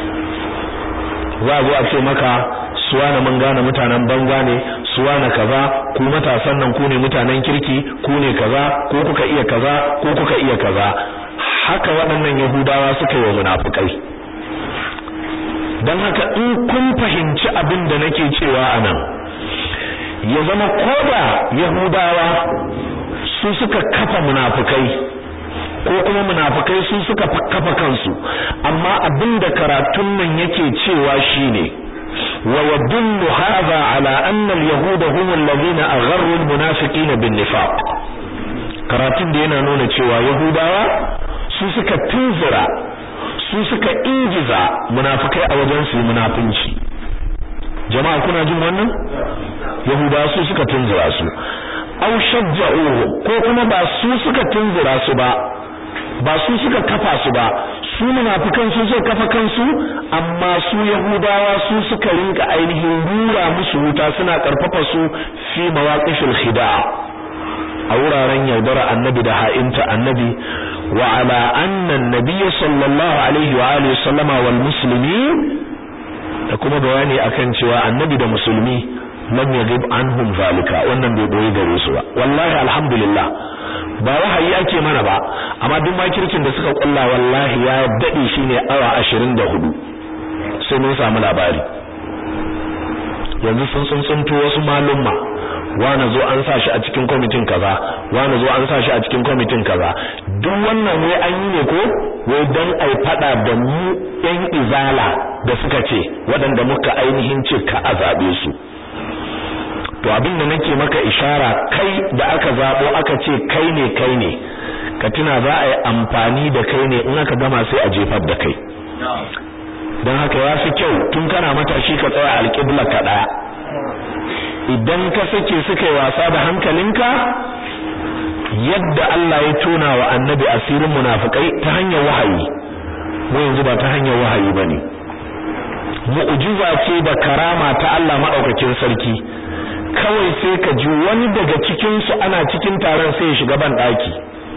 za a zo a ce maka suwana mun gane mutanen banza ne suwana kaza ku matasan nan ku ne mutanen kirki ku ne kaza ko kuka iya kaza ko kuka iya kaza haka waɗannan yahudawa suka yi wa munafikai don haka in kun fahimci abin da nake cewa anan ya zama koda yahudawa su suka kafa munafukai ko kuma munafukai su suka kafa kansu amma abin da karatun nan yake cewa shine wa yadullu hadha ala anna al-yahuda hum alladhina agharru al-munafiqina bin-nifaq karatun da yana nuna cewa yahudawa su suka tunzura su suka ingiza munafikai a wajen su munafinci jama'a kuna jin wannan yahudawa su suka tunzura su aw shajja'uhu ko kuma ba su suka tunzura su ba ba su suka kafa su ba su munafikan su suka kafa kansu amma su yahudawa su suka rinka ainihin rura musu wuta suna karfafa su fi mawaqifil khida' a wuraren yaudara annabi da ha'inta annabi wa ala anna an-nabiy sallallahu alaihi wa alihi sallama wal muslimin da kuma bayani akan cewa annabi da musulmi lam yaghib anhum zalika wannan bai boye gare su ba wallahi alhamdulillah ba wahayi ake mana ba amma duk makircin da suka kulla wallahi ya dade shine awa 24 sai mun samu labari yanzu sun tsuntsunto wasu malumma wani zo an sa shi a cikin kwamitin kaza wani zo an sa shi a cikin kwamitin kaza duk wannan wai an yi ne ko wai dan ai fada da mu yan izala da suka ce waɗanda muka ainihin ce ka a zabe su to abin da nake maka ishara kai da aka zabo aka ce kai ne kai ne ka tuna za a yi amfani da kai ne in aka gama sai a jefar da kai don haka ya fi kyau tun kana matashi ka tsaya alƙibla ka ɗaya idan ka sake suka yi wasa da hankalinka yadda Allah ya tona wa annabi asirin munafikai ta hanyar wahayi mu yanzu ba ta hanyar wahayi bane mu'jiza ce da karama ta Allah madaukakin sarki kawai sai ka ji wani daga cikin su ana cikin taron sai ya shiga ban daki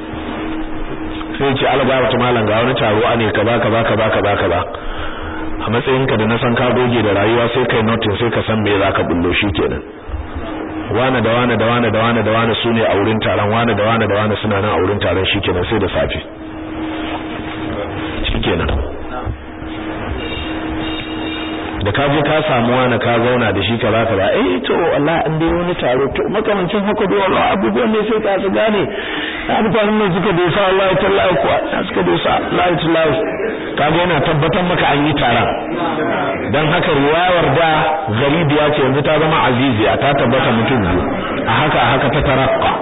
sai ya ce alba wata malam ga wani taro ane kaza kaza kaza kaza kaza a matsayinka da na san ka goge da rayuwa sai kai notin sai ka san me zaka bullo kenan wane da wane da wane da wane da wane sune a wurin taron wane da wane da wane suna nan a wurin taron shikenan sai da safe shikenan da ka je ka samu wani ka zauna da shi kaza kaza eh to wallahi an dai wani taro to makamancin haka dai wallahi abubuwan ne sai ka su gane na mutanen nan suka dosa wallahi tallahi kuwa na suka dosa lahi tallahi kaga yana tabbatar maka an yi taron dan haka riwayar da garibiya ce yanzu ta zama aziziya ta tabbata mutum biyu a haka a haka ta tarakka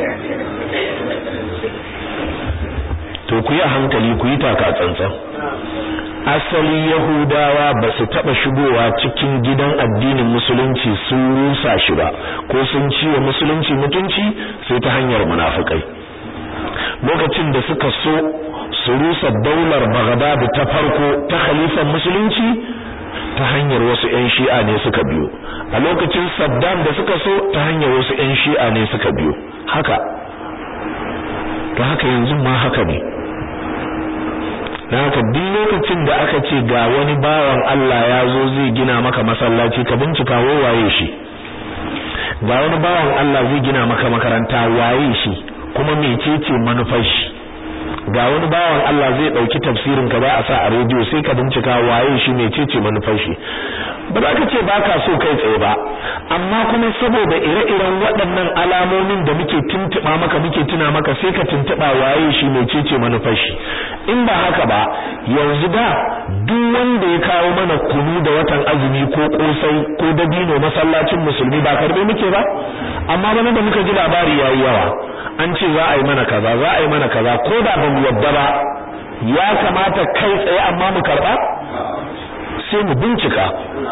to ku yi a hankali ku yi taka tsantsan asali yahudawa ba su taba shigowa cikin gidan addinin musulunci sun rusa shi ba ko sun ciwa musulunci mutunci sai ta hanyar munafikai lokacin da suka so su rusa daular Baghdad ta farko ta khalifan musulunci ta hanyar wasu ƴan shi'a ne suka biyo a lokacin Saddam da suka so ta hanyar wasu ƴan shi'a ne suka biyo haka to haka yanzu ma haka ne dan haka duk lokacin da aka ce ga wani bawan Allah ya zo zai gina maka masallaci ka bincika waye shi ga wani bawan Allah zai gina maka makaranta waye shi kuma mecece manufar shi ga wani bawan Allah zai dauki tafsirin ka ba a sa a rediyo sai ka bincika waye shi mecece manufar shi ba za ka ce baka so kai tsaye ba amma kuma saboda ire-iren waɗannan alamomin da muke tuntuɓa maka muke tuna maka sai ka tuntuɓa waye shi mecece manufar shi in ba haka ba yanzu da duk wanda ya kawo mana kunu da watan azumi ko kosai ko dabino masallacin musulmi ba karbe muke ba amma bana da muka ji labari yayi yawa an ce za a yi mana kaza za a yi mana kaza ko da ba mu yadda ba ya kamata kai tsaye amma mu karba sai mu bincika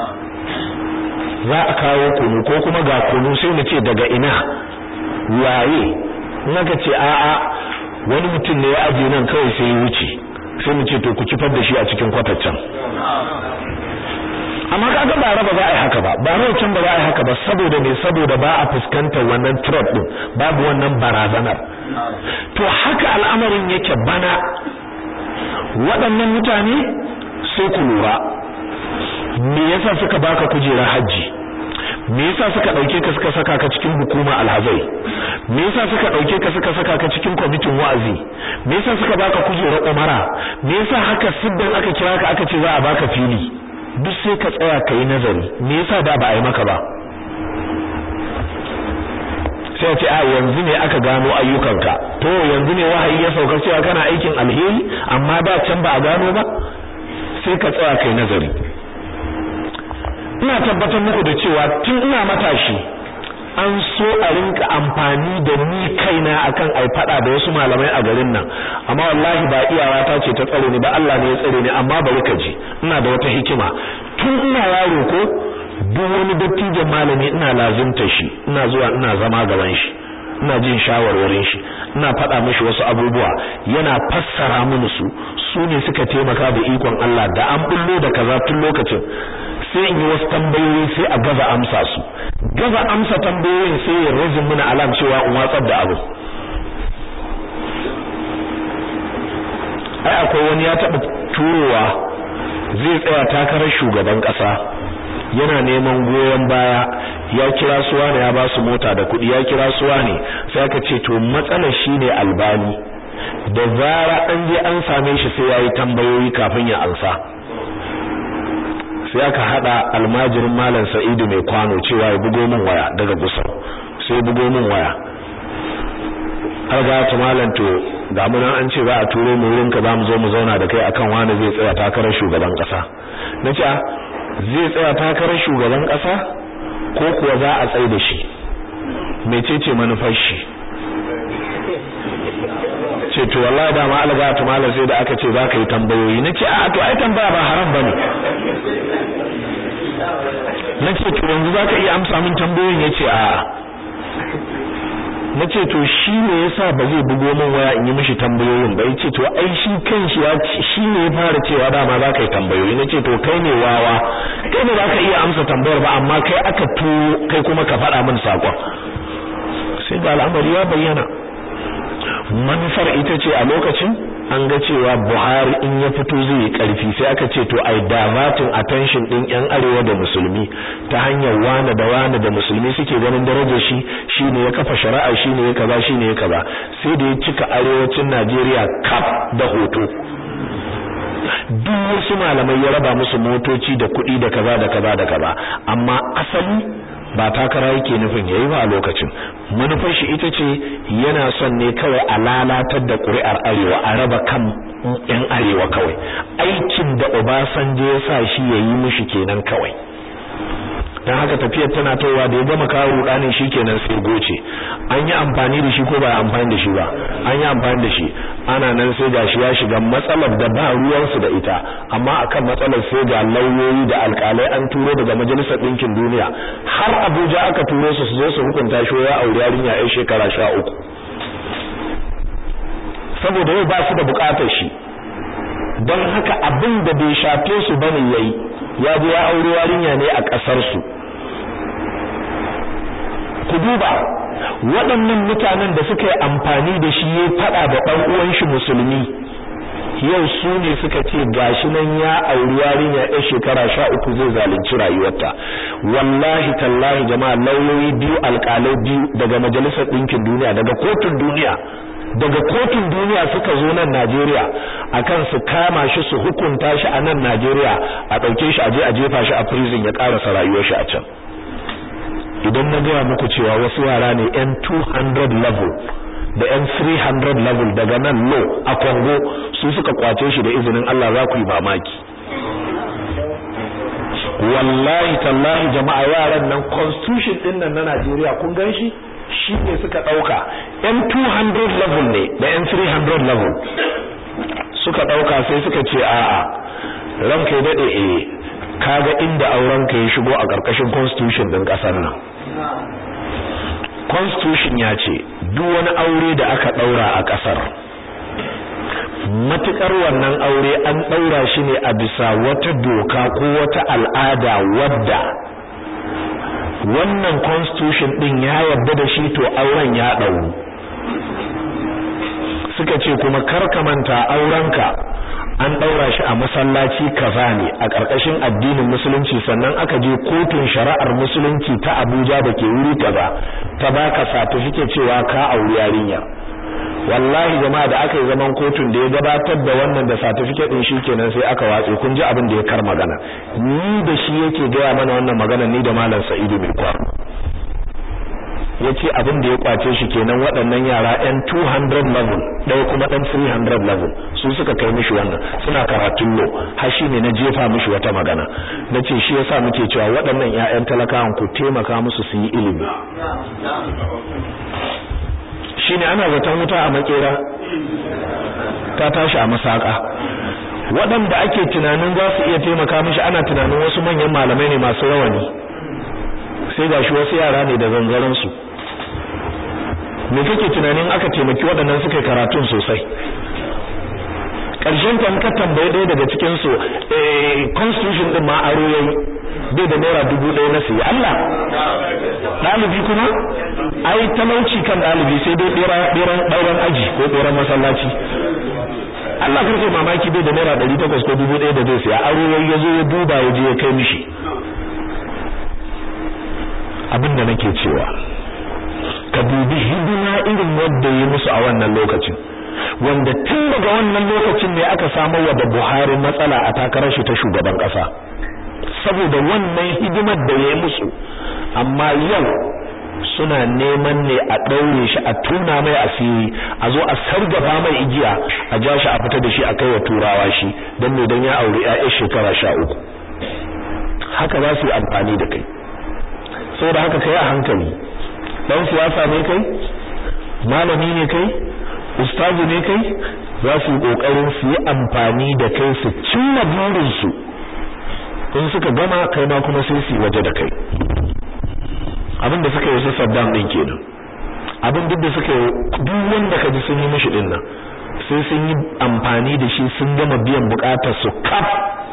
za a kawo kunu ko kuma ga kunu sai mu ce daga ina waye naka ce a'a wani mutum ne ya aje nan kawai sai ya wuce sai mu ce to ku kifar da shi a cikin kwataccen amma kaga ba raba za a yi haka ba ba rai can ba za a yi haka ba saboda me saboda ba a fuskantar wannan threat din babu wannan barazanar to haka al'amarin yake bana waɗannan mutane sai ku lura me yasa suka baka kujerar hajji me yasa suka dauke ka suka saka ka cikin hukuma alhazai me yasa suka dauke ka suka saka ka cikin kwamitin wa'azi me yasa suka baka kujerar umara me yasa haka siddan aka kira ka aka ce za a baka fili duk sai ka tsaya ka yi nazari me yasa da ba a yi maka ba sai ce a yanzu ne aka gano ayyukanka to yanzu ne wahayi ya sauka cewa kana aikin alheri amma da can ba a gano ba sai ka tsaya kai nazari ina tabbatar muku da cewa tun ina matashi an so a rinka amfani da ni kaina akan ai fada da wasu malamai a garin nan amma wallahi ba iyawa ta ce ta tsare ni ba Allah ne ya tsare ni amma bari ka ji ina da wata hikima tun ina yaro ko duk wani dattijan malami ina lazimta shi ina zuwa ina zama gaban shi ina jin shawarwarin shi ina faɗa mishi wasu abubuwa yana fassara mini su su ne suka taimaka da ikon Allah da an bullo da kaza tun lokacin sai in yi wasu tambayoyi sai a gaza amsa su gaza amsa tambayoyin sai ya rajin mini alam cewa in watsar da abu ai akwai wani ya taɓa turowa zai tsaya takarar shugaban ƙasa yana neman goyon baya ya kira suwa ne ya ba su mota da kuɗi ya kira suwa ne sai aka ce to matsalar shine albani da zara an je an same shi sai yayi tambayoyi kafin ya ansa sai aka hada almajirin malam Sa'idu mai kwano cewa ya bugo min waya daga gusau sai ya bugo min waya har ga ta malam to ga mun an ce za a turo mu wurinka za mu zo mu zauna da kai akan wani zai tsaya takarar shugaban kasa nace zai tsaya takarar shugaban kasa ko kuwa za a tsaye da shi mecece manufar shi ce to wallahi da ma alga ta malam sai da aka ce za ka yi tambayoyi nace a to ai tambaya ba haram bane nace to yanzu za ka iya amsa min tambayoyin yace a nace to shi ne yasa ba zai bugo min waya in yi mishi tambayoyin ba yace to ai shi kanshi ya shi ne ya fara cewa dama za ka yi tambayoyi nace to kai ne wawa kai ne za ka iya amsa tambayar ba amma kai aka turo kai kuma ka faɗa min sakon sai ga al'amari ya bayyana manufar ita ce a lokacin an ga cewa Buhari in ya fito zai yi karfi sai aka ce to ai diverting attention din yan arewa da musulmi ta hanyar wane da wane da musulmi suke ganin darajar shi shine ya kafa shari'a shine ya kaza shine ya kaza sai da ya cika arewacin Najeriya kaf da hoto duk wasu malamai ya raba musu motoci da kuɗi da kaza da kaza da kaza amma asali ba takara yake nufin yayi ba a lokacin manufar shi ita ce yana son ne kawai a lalatar da ƙuri'ar arewa a raba kan yan arewa kawai aikin da Obasanjo ya sa shi yayi mishi kenan kawai dan haka tafiyar tana towa da ya gama kawo rudanin shikenan sai goce an yi amfani da shi ko ba amfani da shi ba an yi amfani da shi ana nan sai gashi ya shiga matsalar da ba ruwansu da ita amma akan matsalar sai ga lauyoyi da alkalai an turo daga majalisar ɗinkin duniya har Abuja aka turo su su zo su hukunta shi ya aure yarinya ai shekara sha uku saboda yau ba su da bukatar shi don haka abin da bai shafe su bane yayi ya je ya aure yarinya ne a ƙasar su ku duba waɗannan mutanen da suka yi amfani da shi ya faɗa da ɗan uwan shi musulmi yau su ne suka ce gashi nan ya auri yarinya ɗan shekara sha uku zai zalunci rayuwarta wallahi tallahi jama'a lauyoyi biyu alƙalai biyu daga majalisar ɗinkin duniya daga kotun duniya daga kotun duniya suka zo nan Najeriya akan su kama shi su hukunta shi a nan Najeriya a ɗauke shi a je a jefa shi a prison ya ƙarasa rayuwar shi a can idan na gaya muku cewa wasu yara ne yan 200 level da yan 300 level daga nan low a Congo su suka kwace shi da izinin Allah za ku yi mamaki wallahi tallahi jama'a yaran nan constitution din nan na Najeriya kun gan shi shi ne suka ɗauka yan 200 level ne da yan 300 level suka ɗauka sai suka ce a'a ranka ya daɗe eh kaga inda aurenka ya shigo a ƙarƙashin constitution ɗin ƙasar nan constitution ya ce duk wani aure da aka ɗaura a ƙasar matukar wannan aure an ɗaura shi ne a bisa wata doka ko wata al'ada wadda wannan constitution din ya yarda da shi to auren ya ɗauru suka ce kuma karka manta aurenka an ɗaura shi a masallaci kaza ne a ƙarƙashin addinin musulunci sannan aka je kotun shari'ar musulunci ta Abuja da ke wuri kaza ta baka certificate cewa ka auri yarinya wallahi jama'a da aka yi zaman kotun da ya gabatar da wannan da certificate din shikenan sai aka watse kun ji abin da ya kar magana ni da shi yake gaya mana wannan magana ni da malam Sa'idu mai kwa yace abin da ya kwace shi kenan waɗannan yara ɗan 200 level ɗaya kuma ɗan 300 level su suka kai mishi wannan suna karatun lo har shi ne na jefa mishi wata magana nace shi yasa muke cewa waɗannan ƴaƴan talakawan ku taimaka musu su yi ilimi shine ana zaton wuta a makera ta tashi a masaka waɗanda ake tunanin za su iya taimaka mishi ana tunanin wasu manyan malamai ne masu rawani sai gashi wasu yara ne da zanzaran su me kake tunanin aka taimaki waɗannan suka yi karatun sosai ƙarshen kan ka tambaye ɗaya daga cikin su eh constitution din ma aro yayi bai da naira dubu ɗaya na siya Allah ɗalibi kuma ai talauci kan ɗalibi sai dai ɗeran ɗauran aji ko ɗeran masallaci Allah karfe mamaki bai da naira ɗari takwas ko dubu ɗaya da zai siya aro yayi ya zo ya duba ya je ya kai mishi abin da nake cewa ka dubi hidima irin wanda ya musu a wannan lokacin wanda tun daga wannan lokacin ne aka samar wa da Buhari matsala a takarar shi ta shugaban kasa saboda wannan hidimar da ya musu amma yau suna neman ne a daure shi a tuna mai asiri a zo a sargafa mai igiya a ja shi a fita da shi a kai wa turawa shi dan ne dan ya aure ƴaƴan shekara sha uku haka za su yi amfani da kai saboda haka kai a hankali dan siyasa ne kai malami ne kai ustazu ne kai za su yi kokarin su yi amfani da kai su cimma burin su in suka gama kai ma kuma sai su waje da kai abinda suka yi su Saddam din kenan abin duk da suka yi duk wanda ka ji sun yi mishi din nan sai sun yi amfani da shi sun gama biyan bukatar su kaf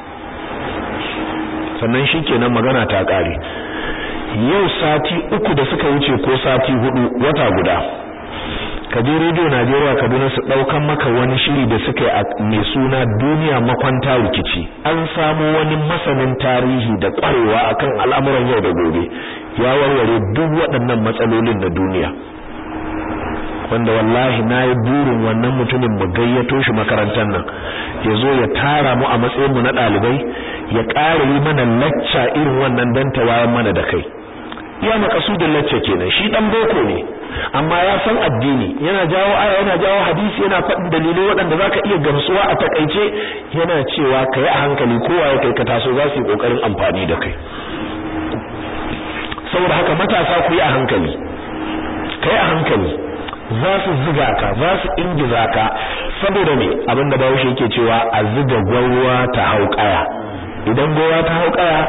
sannan shikenan magana ta kare yau sati uku da suka wuce ko sati hudu wata guda ka je rediyo Najeriya Kaduna su daukan maka wani shiri da suka yi mai suna duniya makwanta rikici an samu wani masanin tarihi da kwarewa akan al'amuran yau da gobe ya warware duk waɗannan matsalolin na duniya wanda wallahi na yi burin wannan mutumin mu gayyato shi makarantar nan ya zo ya tara mu a matsayin mu na ɗalibai ya ƙara yi mana lacca irin wannan dan ta wayan mana da kai ya makasudin lacca kenan shi dan boko ne amma ya san addini yana jawo aya yana jawo hadisi yana faɗin dalilai waɗanda zaka iya gamsuwa a takaice yana cewa kai a hankali kowa ya kai ka taso za su yi kokarin amfani da kai saboda haka matasa ku yi a hankali kai a hankali za su ziga ka za su ingiza ka saboda me abinda Bahaushe yake cewa a ziga gwarwa ta hau kaya idan gwarwa ta hau kaya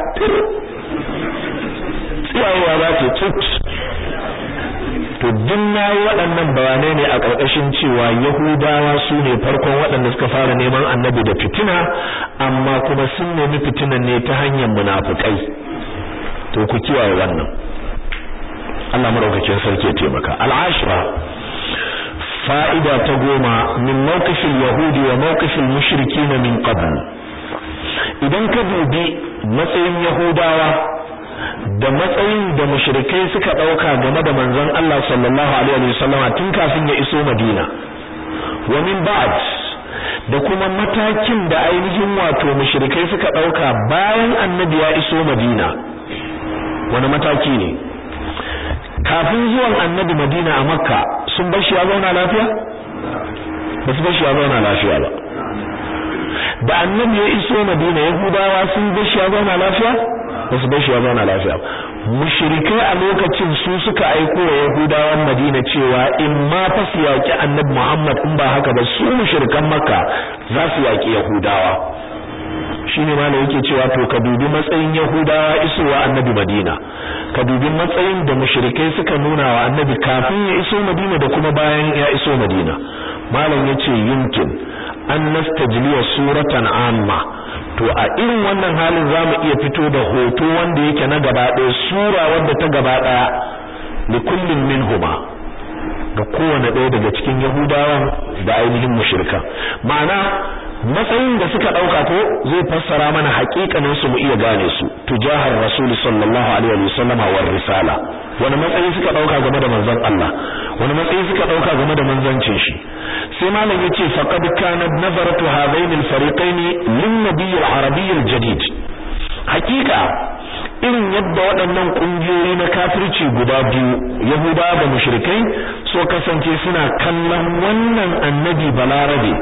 tsiyawa za ta tut to duk nayi waɗannan bayanai ne a ƙarƙashin cewa Yahudawa su ne farkon waɗanda suka fara neman annabi da fitina amma kuma sun nemi fitinan ne ta hanyar munafukai to ku kiyaye wannan Allah madaukakin sarki ya taimaka al'ashra fa'ida ta goma min mawqifil yahudi wa mawqifil mushrikin min qabl idan ka dubi matsayin yahudawa da matsayin da mushrikai suka dauka game da manzon Allah sallallahu alaihi wasallama tun kafin ya iso Madina wa min ba'd da kuma matakin da ainihin wato mushrikai suka dauka bayan annabi ya iso Madina wani mataki ne kafin zuwan annabi Madina a Makka sun bar shi ya zauna lafiya ba su bar shi ya zauna lafiya ba da annabi ya iso Madina Yahudawa sun bar shi ya zauna lafiya ba su bar shi ya zauna lafiya mushrikai a lokacin su suka aiko wa Yahudawan Madina cewa in ma fa su yaki annabi Muhammad in ba haka ba su mushrikan Makka za su yaki Yahudawa shine ma yake cewa to ka dubi matsayin Yahudawa isowa annabi Madina ka dubi matsayin da mushrikai suka nuna wa annabi kafin ya iso Madina da kuma bayan ya iso Madina malam yace yumkin an nastajliya suratan amma to a irin wannan halin zamu iya fito da hoto wanda yake na gaba ɗaya sura wanda ta gaba ɗaya li kullin minhuma ga kowane ɗaya daga cikin Yahudawan da ainihin mushrika ma'ana matsayin da suka dauka ko zai fassara mana haƙiƙanin su mu iya gane su tujahar rasul sallallahu alaihi wa sallama war risala wani matsayi suka dauka game da manzon Allah wani matsayi suka dauka game da manzancin shi sai malam yace faqad kanat nazaratu hadain al-fariqain lin nabiy al-arabiy al-jadid hakika irin yadda waɗannan kungiyoyi na kafirci guda biyu yahuda da mushrikai so kasance suna kallon wannan annabi balarabe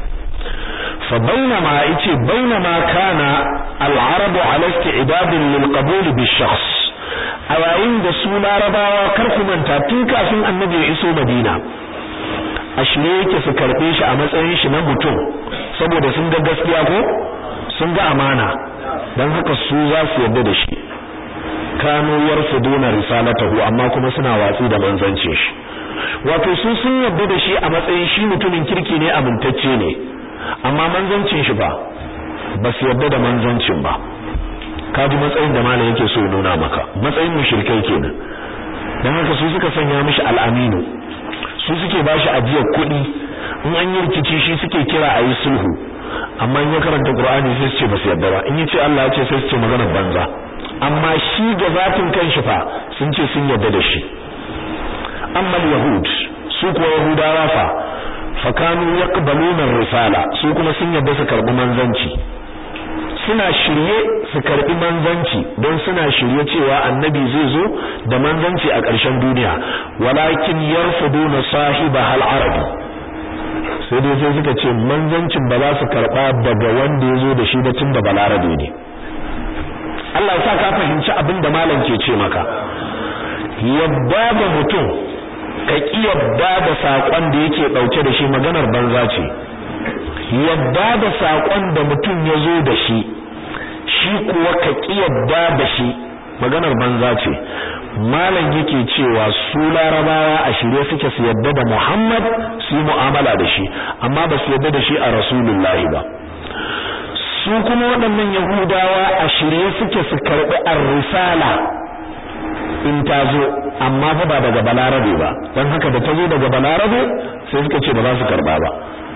fa bainama yace bainama kana al-arab ala isti'dad lil-qabul bi-shakhs a yayin da su larabawa kar ku manta tun kafin annabi ya iso madina a shirye yake su karbe shi a matsayin shi na mutum saboda sun ga gaskiya ko sun ga amana dan haka su za su yarda da shi kanu yarfuduna risalatahu amma kuma suna watsi da manzancin shi wato su sun yarda da shi a matsayin shi mutumin kirki ne amintacce ne amma manzancin shi ba ba su yarda da manzancin ba kaji matsayin da malam yake so nuna maka matsayin mushrikai kenan dan haka su suka sanya mishi al'aminu su suke bashi ajiyar kuɗi in an yi rikici shi suke kira a yi sulhu amma in ya karanta qur'ani sai su ce ba su yarda ba in yace Allah ya ce sai su ce magana banza amma shi ga zatin kanshi fa sun ce sun yarda da shi amma yahud su kuwa yahudawa fa fakanu yaqbaluna risala su kuma sun yarda su karbi manzanci suna shirye su karbi manzanci don suna shirye cewa annabi zai zo da manzanci a ƙarshen duniya walakin yarfuduna sahiba hal arabi sai dai sai suka ce manzancin ba za su karba daga wanda ya zo da shi da tun da balarabe ne Allah ya sa ka fahimci abin da malam ke ce maka yadda da mutum ka ki yadda da sakon da yake dauke da shi maganar banza ce yadda da sakon da mutum ya zo da shi shi kuwa ka ki yadda da shi maganar banza ce malam yake cewa su larabawa a shirye suke su yadda da Muhammad su yi mu'amala da shi amma ba su yadda da shi a rasulullahi ba su kuma waɗannan yahudawa a shirye suke su karɓi ar-risala in ta zo amma fa ba daga balarabe ba don haka da ta zo daga balarabe sai suka ce ba za su karɓa ba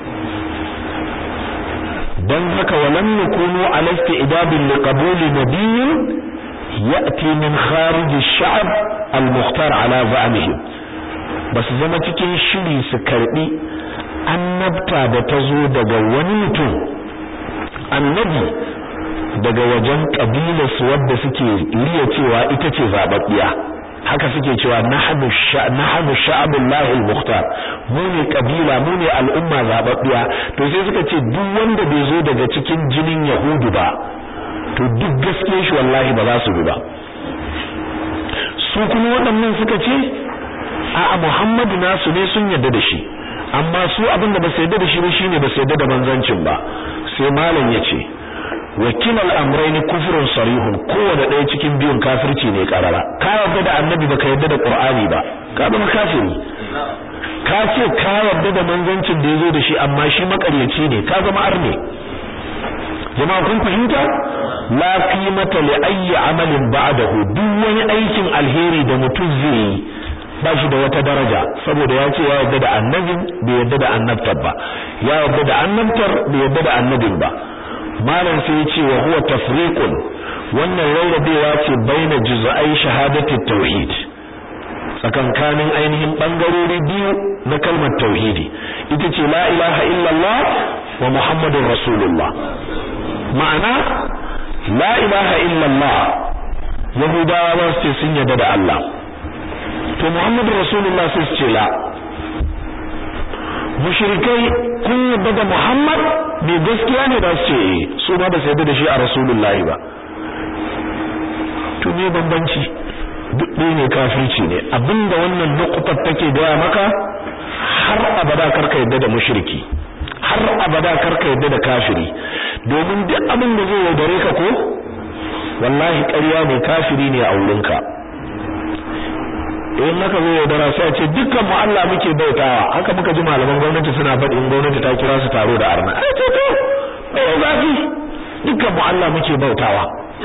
don haka walam yakunu ala istidabin liqabuli nabiyyin ya'ti min kharij ash-sha'b al-mukhtar ala za'mihim basu zama cikin shiri su karbi annabta da ta zo daga wani mutum annabi daga wajen kabilar su wadda suke riya cewa ita ce zababbiya haka suke cewa nahnu nahnu sha'abullahi al-mukhtar mu ne kabila mu ne al'umma zababbiya to sai suka ce duk wanda bai zo daga cikin jinin yahudu ba to duk gaskiyar shi wallahi ba za su bi ba su kuma waɗannan suka ce a Muhammadu nasu ne sun yarda da shi amma su abin da ba su yarda da shi ba shine ba su yarda da manzancin ba sai malam ya ce wakil al'amraini kufrun sarihun kowane ɗaya cikin biyun kafirci ne karara ka yarda da annabi baka yarda da qur'ani ba ka zama kafiri ka ce ka yarda da manzancin da yazo da shi amma shi makaryaci ne ka zama arne jama'a kun fahimta la qimata li ayyi amalin ba'dahu duk wani aikin alheri da mutum zai yi ba shi da wata daraja saboda ya ce ya yarda da annabin bai yarda da annabtar ba ya yarda da annabtar bai yarda da annabin ba malam sai ya ce wa huwa tafriqun wannan rarrabewa ce baina juz'ai shahadati tauhid tsakankanin ainihin bangarori biyu na kalmar tauhidi ita ce la ilaha illallah wa muhammadur rasulullah ma'ana la ilaha illallah yahudawa ba su ce sun yarda da Allah to muhammadur rasulullah sai su ce la mushrikai kun yarda da muhammad bai gaskiya ne ba su ce eh su ma ba su yarda da shi a rasulullahi ba to me bambanci duk ɗaya ne kafirci ne abinda wannan nukutar take gaya maka har abada karka yarda da mushriki har abada karka yarda da kafiri domin duk abin da zai yaudare ka ko wallahi ƙarya ne kafiri ne a wurinka in naka zo yaudara sai a ce dukkan mu Allah muke bautawa haka muka ji malaman gwamnati suna faɗi in gwamnati ta kira su taro da arna ai to to mai zafi dukkan mu Allah muke bautawa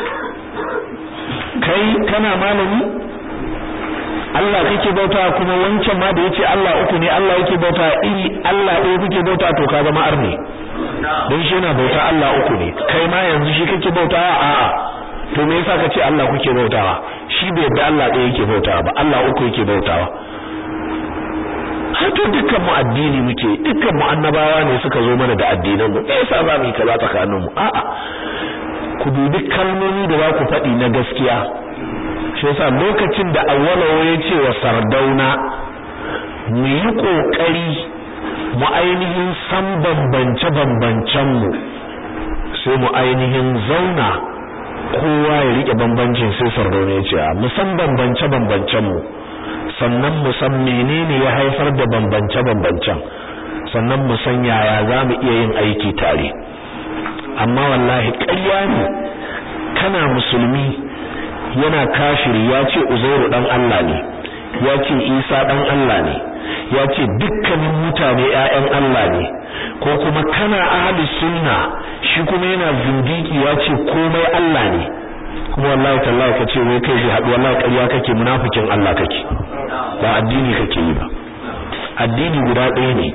kai kana malami Allah kake bauta kuma wancan ma da yace Allah uku ne Allah yake bauta iri Allah ɗaya kuke bauta to ka zama arne don shi yana bauta Allah uku ne kai ma yanzu shi kake bautawa a'a to me yasa kace Allah kuke bautawa shi bai yadda Allah ɗaya yake bautawa ba Allah uku yake bautawa har to dukkan mu addini muke dukkan mu annabawa ne suka zo mana da addinan mu me yasa ba mu kaza tsakanin mu a'a ku dubi kalmomi da za ku faɗi na gaskiya shi yasa lokacin da awwalawo ya ce wa sardauna mu yi kokari mu ainihin san bambance bambancen mu sai mu ainihin zauna kowa ya rike bambancin sai sardauna ya ce mu san bambance bambancen mu sannan mu san menene ya haifar da bambance bambancen sannan mu san yaya za mu iya yin aiki tare amma wallahi ƙarya ne kana musulmi yana kafiri ya ce uzairu dan Allah ne ya ce isa dan Allah ne ya ce dukkanin mutane ƴaƴan Allah ne ko kuma kana ahli sunna shi kuma yana zindiki ya ce komai Allah ne kuma wallahi tallahi ka ce wai kai shi haɗu wallahi ƙarya kake munafikin Allah kake ba addini kake yi ba addini guda ɗaya ne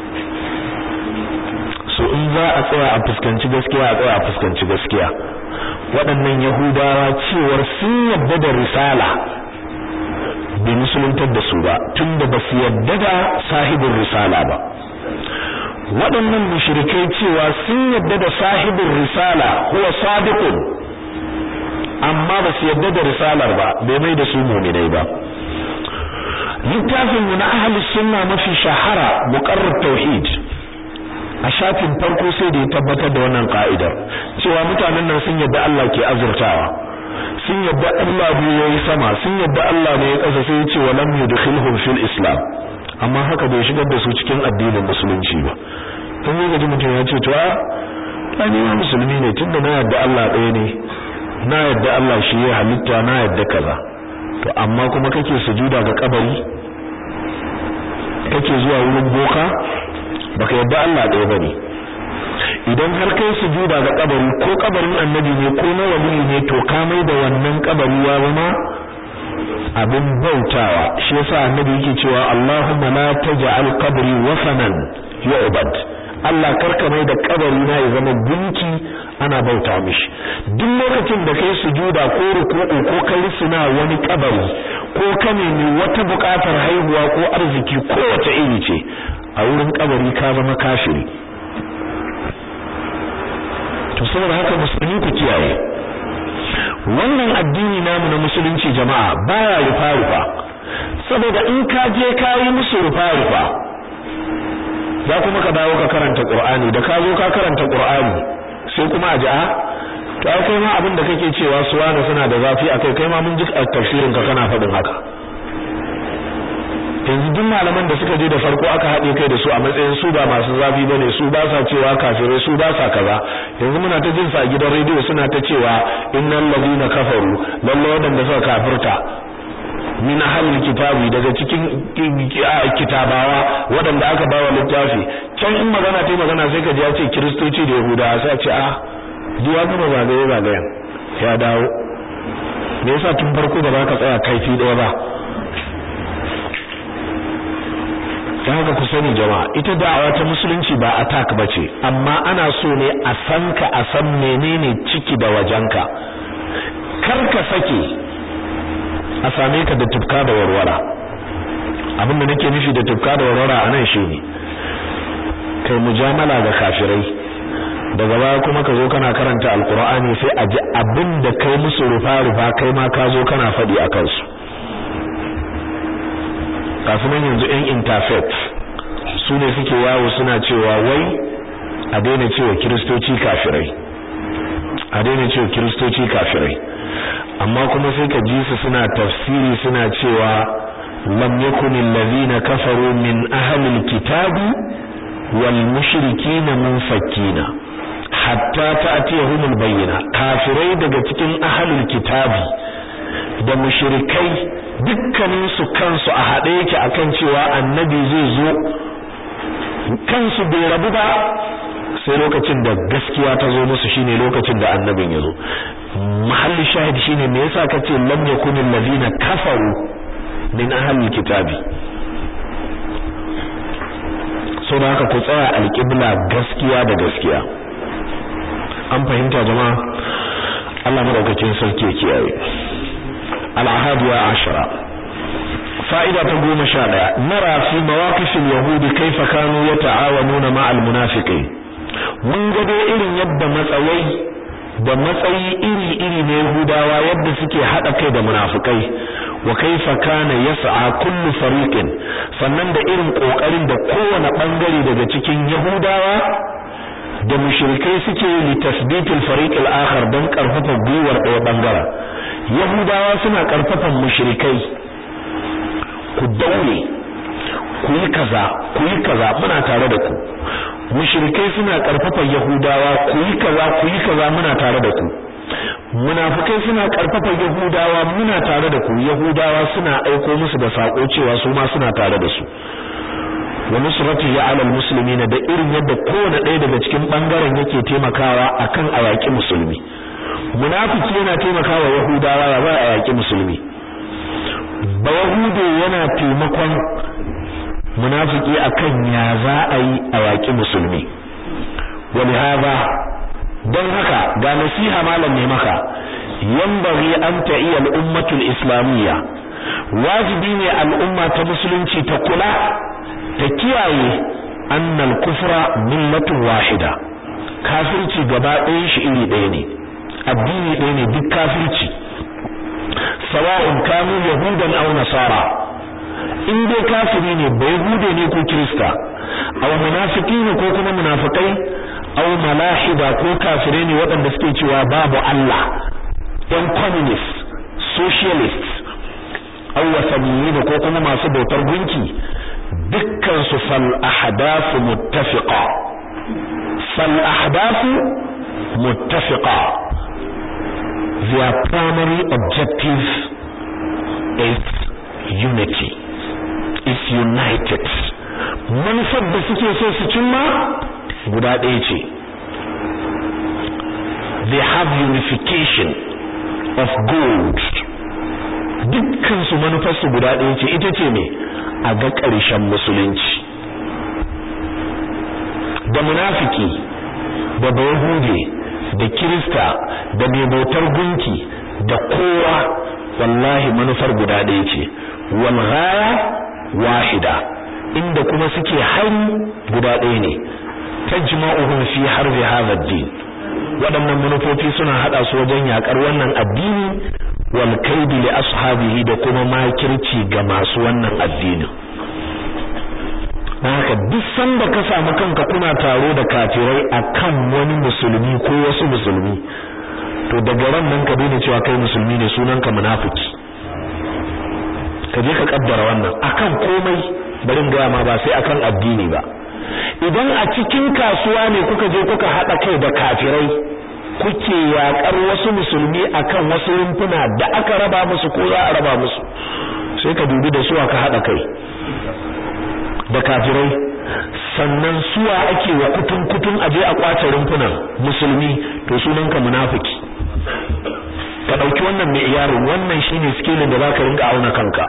so in za a tsaya a fuskanci gaskiya a tsaya a fuskanci gaskiya waɗannan yahudawa cewar sun yadda da risala bai musuluntar da su ba tunda ba su yadda da sahibin risala ba waɗannan mushrikai cewa sun yadda da sahibin risala huwa sadiqun amma ba su yadda da risalar ba bai mai da su mu'minai ba littafin mu na ahlus sunna mafi shahara muqarrar tauhid a shafin farko sai da ya tabbatar da wannan ka'idar cewa mutanen nan sun yadda Allah ke azurtawa sun yadda Allah ne yayi sama sun yadda Allah ne ya kasa sai ya ce wa lam yudkhilhum fil islam amma haka bai shigar da su cikin addinin musulunci ba dan yau gaji mutum ya ce to a ni ma musulmi ne tunda na yadda Allah ɗaya ne na yadda Allah shi ya halitta na yadda kaza to amma kuma kake sujuda ga kabari kake zuwa wurin boka baka yadda Allah ɗaya bane idan har kai sujuda ga kabari ko kabarin annabi ne ko na wali ne to ka mai da wannan kabari ya zama abin bautawa shi yasa annabi yake cewa Allahumma la taj'al qabri wasanan yu'bad Allah karka mai da kabari na ya zama gunki ana bauta mishi duk lokacin da kai sujuda ko ruku'u ko kai suna wani kabari ko ka nemi wata buƙatar haihuwa ko arziki ko wace iri ce a wurin kabari ka zama kafiri to saboda haka musulmi ku kiyaye wannan addini namu na musulunci jama'a baya rufa rufa saboda in ka je ka yi musu rufa rufa za kuma ka dawo ka karanta qur'ani da ka zo ka karanta qur'ani sai kuma a ji a to ai kai ma abin da kake cewa su wani suna da zafi akai kai ma mun ji tafsirin ka kana faɗin haka yanzu duk malaman da suka je da farko aka haɗe kai da su a matsayin su ba masu zafi bane su ba sa cewa kafirai su ba sa kaza yanzu muna ta jin sa a gidan rediyo suna ta cewa innal ladina kafaru lalle wadanda suka kafirta min ahlil kitabi daga cikin kitabawa wadanda aka bawa littafi can in magana ta magana sai ka ji ya ce kristoci da yahudawa sai a ce a duwa kuma zagaye zagayen ya dawo me yasa tun farko ba za ka tsaya kaifi ɗaya ba dan haka ku sani jama'a ita da'awa ta musulunci ba attack bace amma ana so ne a san ka a san menene ciki da wajenka kar ka sake a same ka da tufka da warwara abin da nake nufi da tufka da warwara anan shine kai mujamala ga kafirai daga baya kuma ka zo kana karanta alqur'ani sai a ji abin da kai musu rufa rufa kai ma ka zo kana faɗi a kansu kasunan yanzu yan interfaith su ne suke yawo suna cewa wai a daina cewa kiristoci kafirai a daina cewa kiristoci kafirai amma kuma sai ka ji su suna tafsiri suna cewa lam yakun allazina kafaru min ahli alkitabi wal mushrikin munfakkina hatta ta'tiyahum albayyina kafirai daga cikin ahli alkitabi da mushrikai dukkanin su kansu a haɗe yake akan cewa annabi zai zo kansu bai rabu ba sai lokacin da gaskiya ta zo musu shine lokacin da annabin ya zo mahalli shahid shine me yasa kace lam yakun allazina kafaru min ahli kitabi so da haka ku tsaya alqibla gaskiya da gaskiya an fahimta jama'a Allah madaukakin sarki ya kiyaye al-ahadiya ashara fa'ida ta goma sha ɗaya nara fi mawaqifil yahudi kaifa kanu yata'awanuna ma'al munafiqin mun ga dai irin yadda matsayai da matsayi iri-iri na yahudawa yadda suke haɗa kai da munafikai wa kaifa kana yas'a kullu fariqin sannan da irin kokarin da kowane bangare daga cikin yahudawa da mushrikai suke li tasbitul fariq al-akhar dan karfafa gwiwar ɗaya bangaren yahudawa suna karfafan mushrikai ku daure ku yi kaza ku yi kaza muna tare da ku mushrikai suna karfafan yahudawa ku yi kaza ku yi kaza muna tare da ku munafikai suna karfafa yahudawa muna tare da ku yahudawa suna aiko musu da sako cewa su ma suna tare da su wa nusratihi ala almuslimin da irin yadda kowane ɗaya daga cikin bangaren yake taimakawa akan ayaki musulmi munafiki yana taimakawa yahudawa ya ba ayaki musulmi ba yahude yana taimakon munafiki akan ya za a yi ayaki musulmi ولهذا don haka ga nasiha malam ne maka yambari an ta'iya al'ummatul islamiyya wajibi ne al'umma ta musulunci ta kula ta kiyaye annal kufra millatun wahida kafirci gaba ɗayan shi iri ɗaya ne addini ɗaya ne duk kafirci sawa'un kanu yahudan aw nasara in dai kafiri ne bai hude ne ko kirista aw munafiki ne ko kuma munafikai aw malahida ko kafire ne waɗanda suke cewa babu Allah ɗan communist socialist aw wasaniyin ko kuma masu bautar gunki dukkan su fal ahdathu muttafiqa fal ahdathu muttafiqa their primary objective is unity is united manufar da suke so su cimma guda ɗaya ce they have unification of gold dukkansu manufarsu guda ɗaya ce ita ce ne a ga ƙarshen musulunci da munafiki da bayahude da kirista da mai bautar gunki da kowa wallahi manufar guda ɗaya ce wal ghaya wahida inda kuma suke hari guda ɗaya ne tajma'uhum fi harbi hadha ad-din waɗannan manufofi suna hada su wajen yakar wannan addini wal kaidi li ashabihi da kuma makirci ga masu wannan addinin haka duk sanda ka samu kanka kuna taro da kafirai akan wani musulmi ko wasu musulmi to daga ran nan ka daina cewa kai musulmi ne sunanka munafiki ka je ka kaddara wannan akan komai barin gaya ma ba sai akan addini ba idan a cikin kasuwa ne kuka je kuka haɗa kai da kafirai kuke yakar wasu musulmi akan wasu rumfuna da aka raba musu ko za a raba musu sai ka dubi da su aka haɗa kai da kafirai sannan suwa ake wa kutun kutun aje a kwace rumfunan musulmi to sunanka munafiki ka dauki wannan mai iyarin wannan shine skillin da zaka rinka auna kanka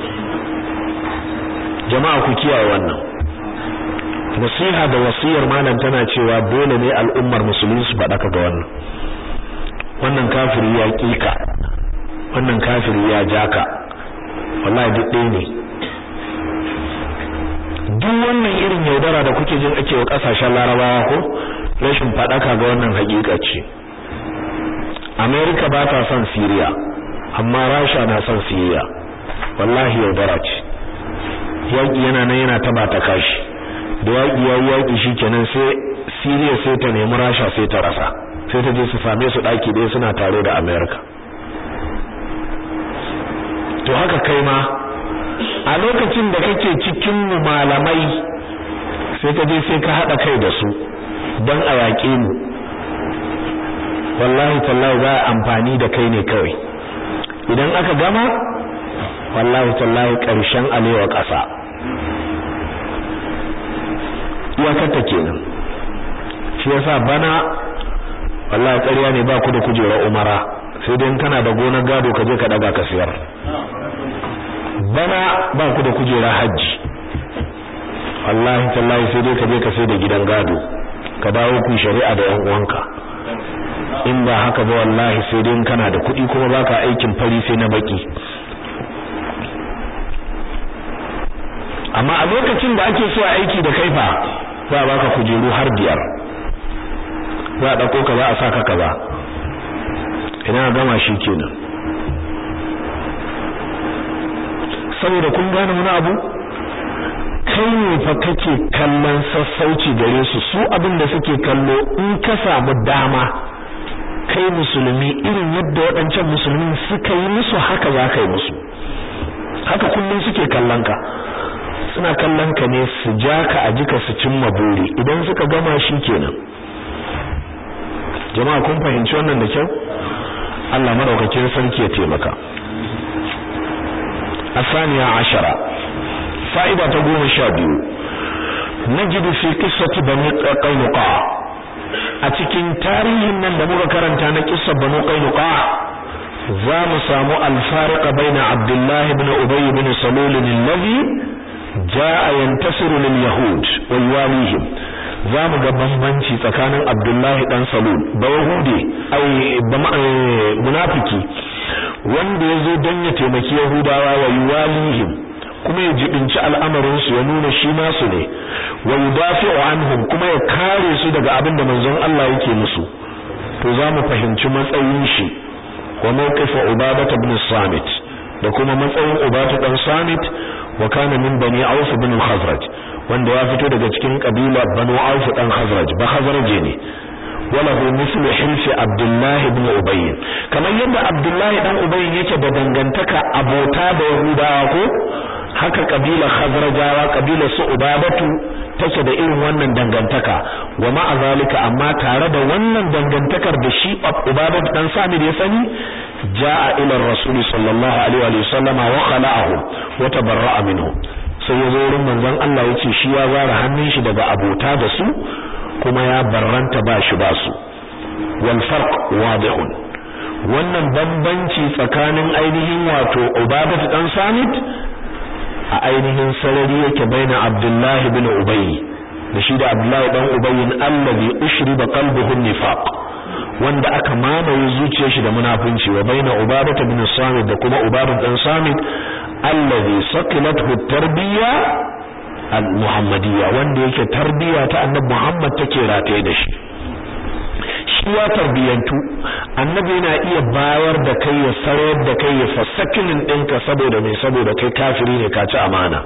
jama'a ku kiyaye wannan nasiha da wasiyar malam tana cewa dole ne al'ummar musulmi su faɗaka ga wannan wannan kafiri ya kika wannan kafiri ya jaka wallahi duk ɗaya ne duk wannan irin yaudara da kuke jin ake wa kasashen larabawa ko rashin faɗaka ga wannan hakika ce America ba ta son Syria amma Russia na son Syria wallahi yaudara ce yaki yana nan yana taba ta kashi da yaki yayi yaki shikenan sai Syria sai ta nemi Russia sai ta rasa sai ta je su same su daki ɗaya suna tare da America to haka kai ma a lokacin da kake cikin mu malamai sai ka je sai ka hada kai da su don a yaƙe mu wallahi tallahi za a amfani da kai ne kawai idan aka gama wallahi tallahi ƙarshen alewa ƙasa iyakarta kenan shi yasa bana wallahi ƙarya ne ba ku da kujerar umara sai dai kana da gonar gado ka je ka daga ka siyar bana ba ku da kujera hajji wallahi tallahi sai dai ka je ka sai da gidan gado ka dawo ku shari'a da yan uwanka in ba haka ba wallahi sai dai kana da kuɗi kuma baka aikin fari sai na baki amma a lokacin da ake so a aiki da kai fa za a baka kujeru har biyar za a dauko ka za a saka kaza idan gama shi kenan saboda kun gane wani abu kai ne fa kake kallon sassauci gare su su abin da suke kallo in ka samu dama kai musulmi irin yadda waɗancan musulmi suka yi musu haka za ka yi musu haka kullum suke kallon ka suna kallon ka ne su ja ka a jika su cimma buri idan suka gama shi kenan jama'a kun fahimci wannan da kyau Allah madaukakin sarki ya taimaka الثانية عشرة فائدة تقوم شابيو نجد في قصة بني قينقاع أتكين تاريخ من دموغ كرنتان قصة بني قينقاع زام سامو الفارق بين عبد الله بن أبي بن سلول الذي جاء ينتصر لليهود ويواليهم zamu ga bambanci tsakanin Abdullahi dan Salul ba Yahudi ai munafiki wanda yazo dan ya taimaki Yahudawa wa yuwalihim kuma ya jibinci al'amarin su ya nuna shi nasu ne wa yudafi'u anhum kuma ya kare su daga abin da manzon Allah yake musu to zamu fahimci matsayin shi wa mawqif Ubadah ibn Samit da kuma matsayin Ubadah dan Samit wa kana min bani Auf ibn al-Khazraj wanda ya fito daga cikin kabila Banu Auf dan Khazraj ba Khazraje ne walahu mislu hilfi Abdullah ibn Ubay kamar yadda Abdullah dan Ubay yake da dangantaka abota da Yahudawa ko haka kabila Khazrajawa kabila su Ubabatu take da irin wannan dangantaka wa ma'a zalika amma tare da wannan dangantakar da shi Ubabatu dan Samir ya sani jaa ila Rasul sallallahu alaihi wa sallama wa khala'ahu wa tabarra'a minhu sai ya zo wurin manzon Allah ya ce shi ya zara hannun shi daga abota da su kuma ya barranta ba shi ba su wal farq wadihun wannan bambanci tsakanin ainihin wato Ubadah dan Samit a ainihin sarari yake baina Abdullahi bin Ubay da shi da Abdullahi dan Ubay allazi ushriba qalbuhu nifaq wanda aka mamaye zuciyar shi da munafunci wa baina Ubadah bin Samit da kuma Ubadah dan Samit allazi saqilathu tarbiyya al-muhammadiyya wanda yake tarbiyya ta annabi Muhammad take rataye da shi shi ya tarbiyantu annabi yana iya bayar da kai ya sarayar da kai ya fasakinin ɗinka saboda mai saboda kai kafiri ne ka ci amana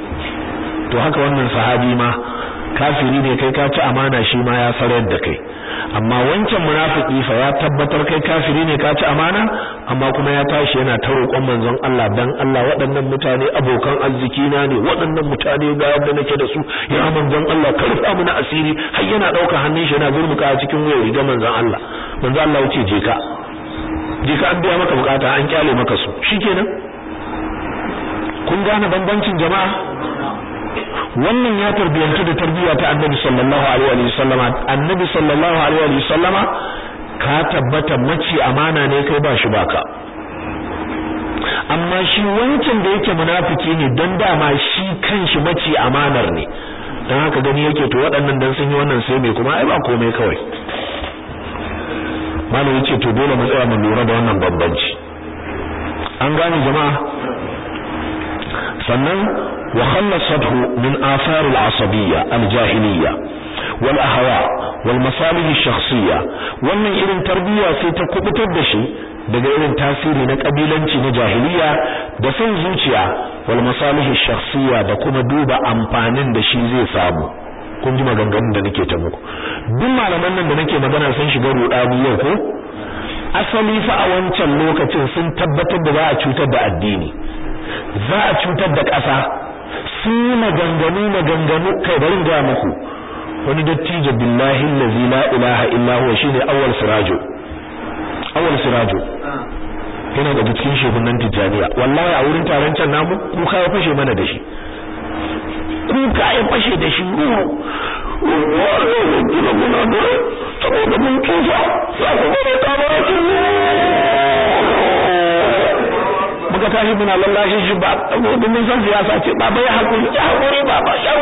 to haka wannan sahabi ma kafiri ne kai ka ci amana shi ma ya sarayar da kai amma wancan munafiki fa ya tabbatar kai kafiri ne ka ci amana amma kuma ya tashi yana ta roƙon manzon Allah dan Allah waɗannan mutane abokan arziki na ne waɗannan mutane ga yadda nake da su ya manzon Allah ka rufa mu na asiri har yana ɗauka hannun shi yana gurmuka a cikin wayar riga manzon Allah manzon Allah yace je ka je ka an biya maka bukata an kyale maka su shikenan kun gane bambancin jama'a wannan ya tarbiyantu da tarbiyya ta annabi sallallahu alaihi wa sallama annabi sallallahu alaihi wa sallama ka tabbata mace amana ne kai ba shi baka amma shi wancan da yake munafiki ne don dama shi kanshi mace amanar ne dan haka gani yake to waɗannan dan sun yi wannan sai me kuma ai ba komai kawai malam yace to dole mu tsaya mu lura da wannan bambanci an gane jama'a sannan وخلصته من آثار العصبية الجاهلية والأهواء والمصالح الشخصية wannan irin tarbiyya sai ta kubutar da shi daga irin tasiri na kabilanci na jahiliya da son zuciya wal masalih shakhsiyya da kuma duba amfanin da shi zai samu kun ji maganganun da nake ta muku duk malaman nan da nake magana sun shiga rudani yau ko asali fa a wancan lokacin sun tabbatar da za a cutar da addini za a cutar da ƙasa sun yi maganganu maganganu kai bari ga muku wani dattijo billahi allazi la ilaha illa huwa shine awwal sirajo awwal sirajo yana da cikin shehunan tijaniya wallahi a wurin taron can namu kuka ya fashe mana da shi kuka ya fashe da shi saboda mun tufa za ku gane ta ba muka tashi muna lallashin shi ba saboda mun san siyasa ce ba bai hakuri ya hakuri ba ba ya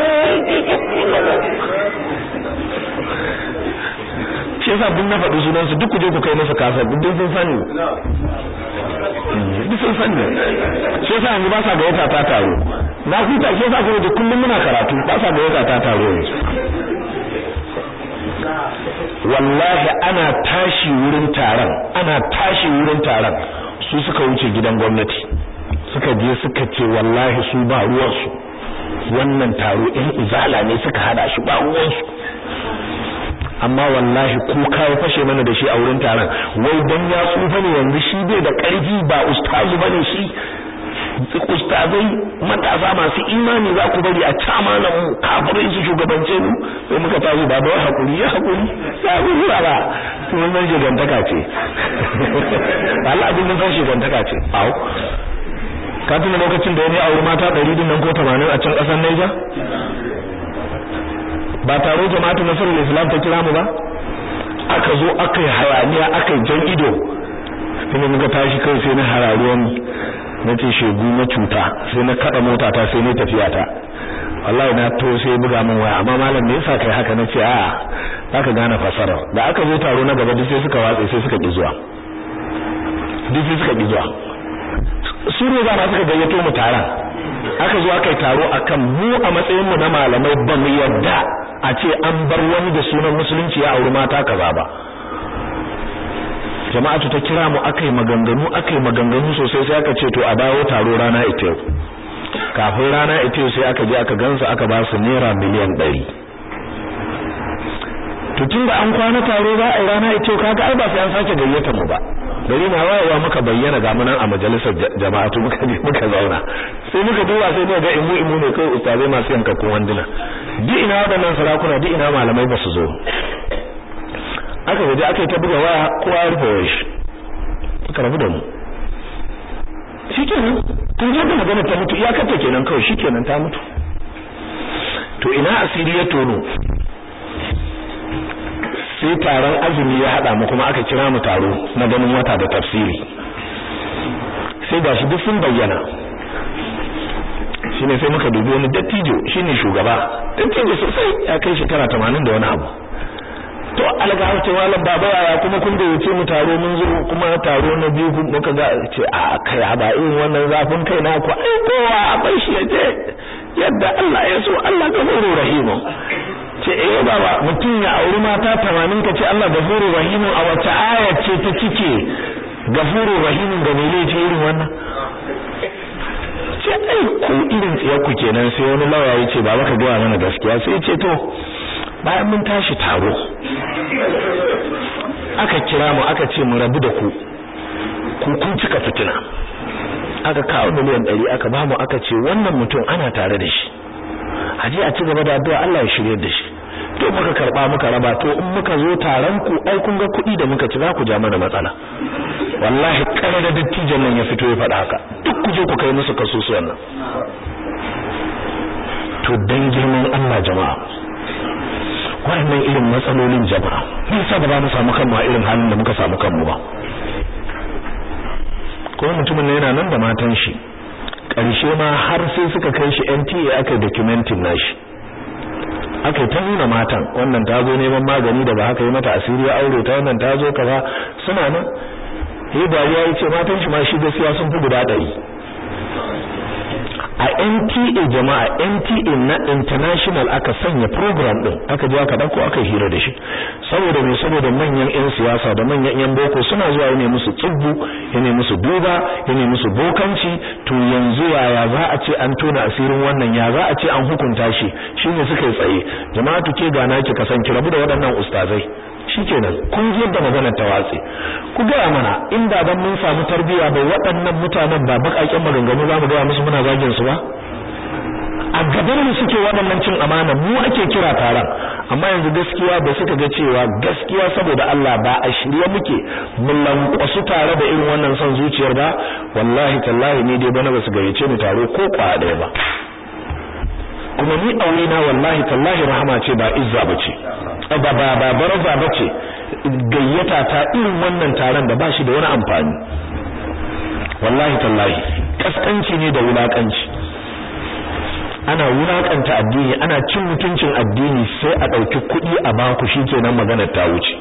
shi yasa duk na faɗi sunan su duk ku je ku kai masa kasar duk sun sani duk sun sani shi yasa yanzu ba sa gayyata ta taro na huta ke sa ka kullum muna karatu ba sa ga wata ta taro yanzu wallahi ana tashi wurin taron ana tashi wurin taron su suka wuce gidan gwamnati suka je suka ce wallahi su ba ruwansu wannan taro ɗin izala ne suka hada shi ba ruwansu amma wallahi kuka ya fashe mana da shi a wurin taron wai dan ya tsufa ne yanzu shi bai da ƙarfi ba ustazu bane shi ustazai matasa masu imani za ku bari a cama na mu kafirai su shugabance mu sai muka tashi ba bai hakuri ya hakuri ya hakuri ba ba kuma mun shigantaka ce Allah abin mun san shigantaka ce au ka tuna lokacin da wani aure mata 100 din nan ko 80 a can kasar Niger ba taro jama'atu nasrul islam ta kira mu ba aka zo aka yi hayaniya aka yi jan ido sai muka tashi kai sai na hararuwan na ce shegu na cuta sai na kada mota ta sai na tafiya ta wallahi na to sai buga min waya amma malam me yasa kai haka nace a zaka gane fasara da aka zo taro na gaba duk sai suka watse sai suka ki zuwa duk sai suka ki zuwa su ne za suka gayyato mu taron aka zo aka yi taro akan mu a matsayin mu na malamai ba mu yarda a ce an bar wani da sunan musulunci ya auri mata kaza ba jama'atu ta kira mu akai maganganu akai maganganu sosai sai aka ce to a dawo taro rana ita yau kafin rana ita yau sai aka je aka gansu aka ba su naira miliyan 100 to tunda an kwana taro za a yi rana ita yau kaga ai ba sai an sake gayyata mu ba gari na wayewa muka bayyana ga munan a majalisar jama'atu muka je muka zauna sai muka duba sai muka ga imu imu ne kai ustazai masu yankakkun wanduna duk ina waɗannan sarakuna duk ina malamai ba su zo aka gaji aka yi ta buga waya kowa ya rufe wayar shi aka rabu da mu shikenan tun je da magana ta mutu iyakar ta kenan kawai shikenan ta mutu to ina asiri ya tono sai taron azumi ya hada mu kuma aka kira mu taro na ganin wata da tafsiri sai gashi duk sun bayyana shine sai muka dubi wani dattijo shine shugaba dattijo sosai ya kai shekara 80 da wani abu to alga ce malam baba yaya kuma kun da yace mu taro mun zo kuma taro na biyu muka ga ce a kai ba irin wannan zafin kai na ku ai kowa a bai shi yaje yadda Allah ya so Allah gafuru rahimu ce eh baba mutum ya auri mata 80 ka ce Allah gafuru rahimu a wace aya ce ta cike gafuru rahimu ga mele ce irin wannan ce ai ku irin tsiyar ku kenan sai wani lawa ya ce baba ka ga mana gaskiya sai ce to bayan mun tashi taro aka kira mu aka ce mu rabu da ku ku kun cika fitina aka kawo miliyan ɗari aka ba mu aka ce wannan mutum ana tare da shi aje a ci gaba da addu'a Allah ya shirye da shi to muka karba muka raba to in muka zo taron ku ai kun ga kuɗi da muka ci za ku ja mana matsala wallahi kare da dattijan nan ya fito ya faɗa haka duk ku je ku kai musu kasusuwan nan to dan girman Allah jama'a wannan irin matsalolin jama'a me yasa ba za mu samu kanmu a irin halin da muka samu kanmu ba kuma mutumin ne yana nan da matan shi ƙarshe ma har sai suka kai shi NTA aka documentin nashi aka ta nuna matan wannan ta zo neman magani da ba haka yi mata asiri ya aure ta wannan ta zo kaza suna nan yi dariya ya ce matan shi ma shi gaskiya sun fi guda ɗari a NTA jama'a NTA na international aka sanya program din aka je aka dauko aka hira da shi saboda me saboda manyan ƴan siyasa da manyan ƴan boko suna zuwa ne musu tsubbu ne musu duba ne musu bokanci to yanzu yaya za a ce an tona asirin wannan ya za a ce an hukunta shi shine suka yi tsaye jama'a tuke ga naki kasan ki rabu da waɗannan ustazai shikenan kun ji yadda maganar ta watse ku gaya mana inda ban mun samu tarbiyya bai waɗannan mutanen ba bakakken maganganu za mu gaya musu muna zagin su ba a gaban mu suke waɗannan cin amana mu ake kira taron amma yanzu gaskiya da suka ga cewa gaskiya saboda Allah ba a shirye muke mun lankwasu tare da irin wannan son zuciyar ba wallahi tallahi ni dai bana ba su gayyace ni taro ko kwa ɗaya ba kuma ni aure na wallahi tallahi rahama ce ba izza bace ba ba ba baraza bace gayyata ta irin wannan taron da bashi da wani amfani wallahi tallahi kaskanci ne da wulakanci ana wulakanta addini ana cin mutuncin addini sai a dauki kuɗi a baku shikenan maganar ta wuce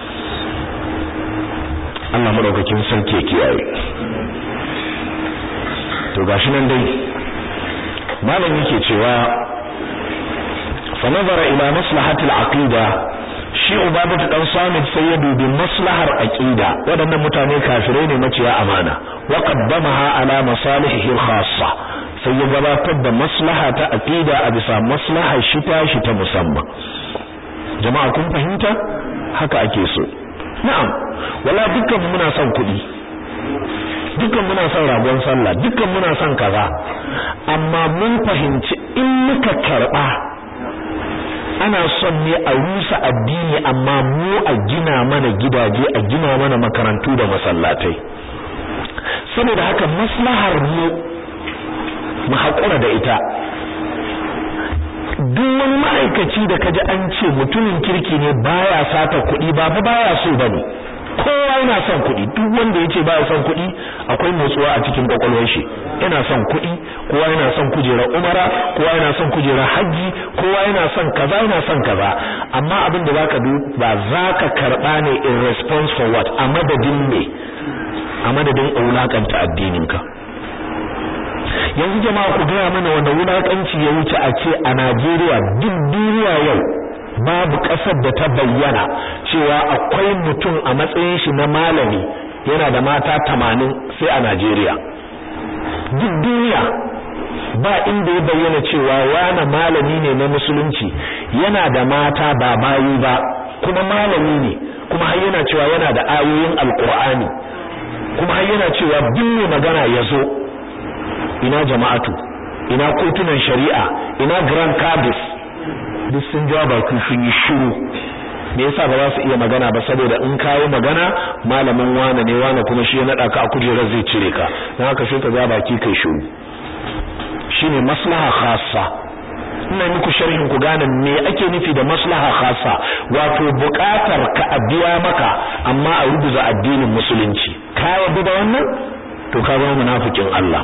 Allah madaukakin sarki ya kiyaye to gashi nan dai malam yake cewa fa nazara ila maslahatil aqida shi ubabatu dan samit sai ya dubi maslahar aqida waɗannan mutane kafirai ne maciya amana wa qaddamaha ala masalihihi khassa sai ya gabatar da maslaha ta aqida a bisa maslahar shi ta shi ta musamman jama'a kun fahimta haka ake so na'am wala dukkan muna son kuɗi dukkan muna son ragon sallah dukkan muna son kaza amma mun fahimci in muka karba ana son ne a rusa addini amma mu a gina mana gidaje a gina mana makarantu da masallatai saboda haka maslahar mu mu haƙura da ita duk wani ma'aikaci da kaji an ce mutumin kirki ne baya sata kuɗi ba fa baya so bane kowa yana son kuɗi duk wanda yace baya son kuɗi akwai motsuwa a cikin kwakwalwar shi yana son kuɗi kowa yana son kujerar umara kowa yana son kujerar haji kowa yana son kaza yana son kaza amma abin da zaka du ba zaka karba ne in response for what a madadin me a madadin wulakanta addininka yanzu jama'a ku gaya mana wanda wulakanci ya wuce a ce a Najeriya duk duniya yau babu ƙasar da ta bayyana cewa akwai mutum a matsayin shi na malami yana da mata tamanin sai a Najeriya duk duniya ba inda ya bayyana cewa wani malami ne na musulunci yana da mata ba bayi ba kuma malami ne kuma har yana cewa yana da ayoyin alkur'ani kuma har yana cewa duk mai magana ya zo ina jama'atu ina kotunan shari'a ina grand cabis duk sun ja baki sun yi shiru me yasa ba za su iya magana ba saboda in kayi magana malamin wane ne wane kuma shi ya nada ka a kujerar zai cire ka dan haka sai ka ja baki kai shiru shine maslaha khassa ina muku sharhin ku gane me ake nufi da maslaha khassa wato buƙatar ka a biya maka amma a rubuza addinin musulunci ka yarda da wannan to ka zama munafikin Allah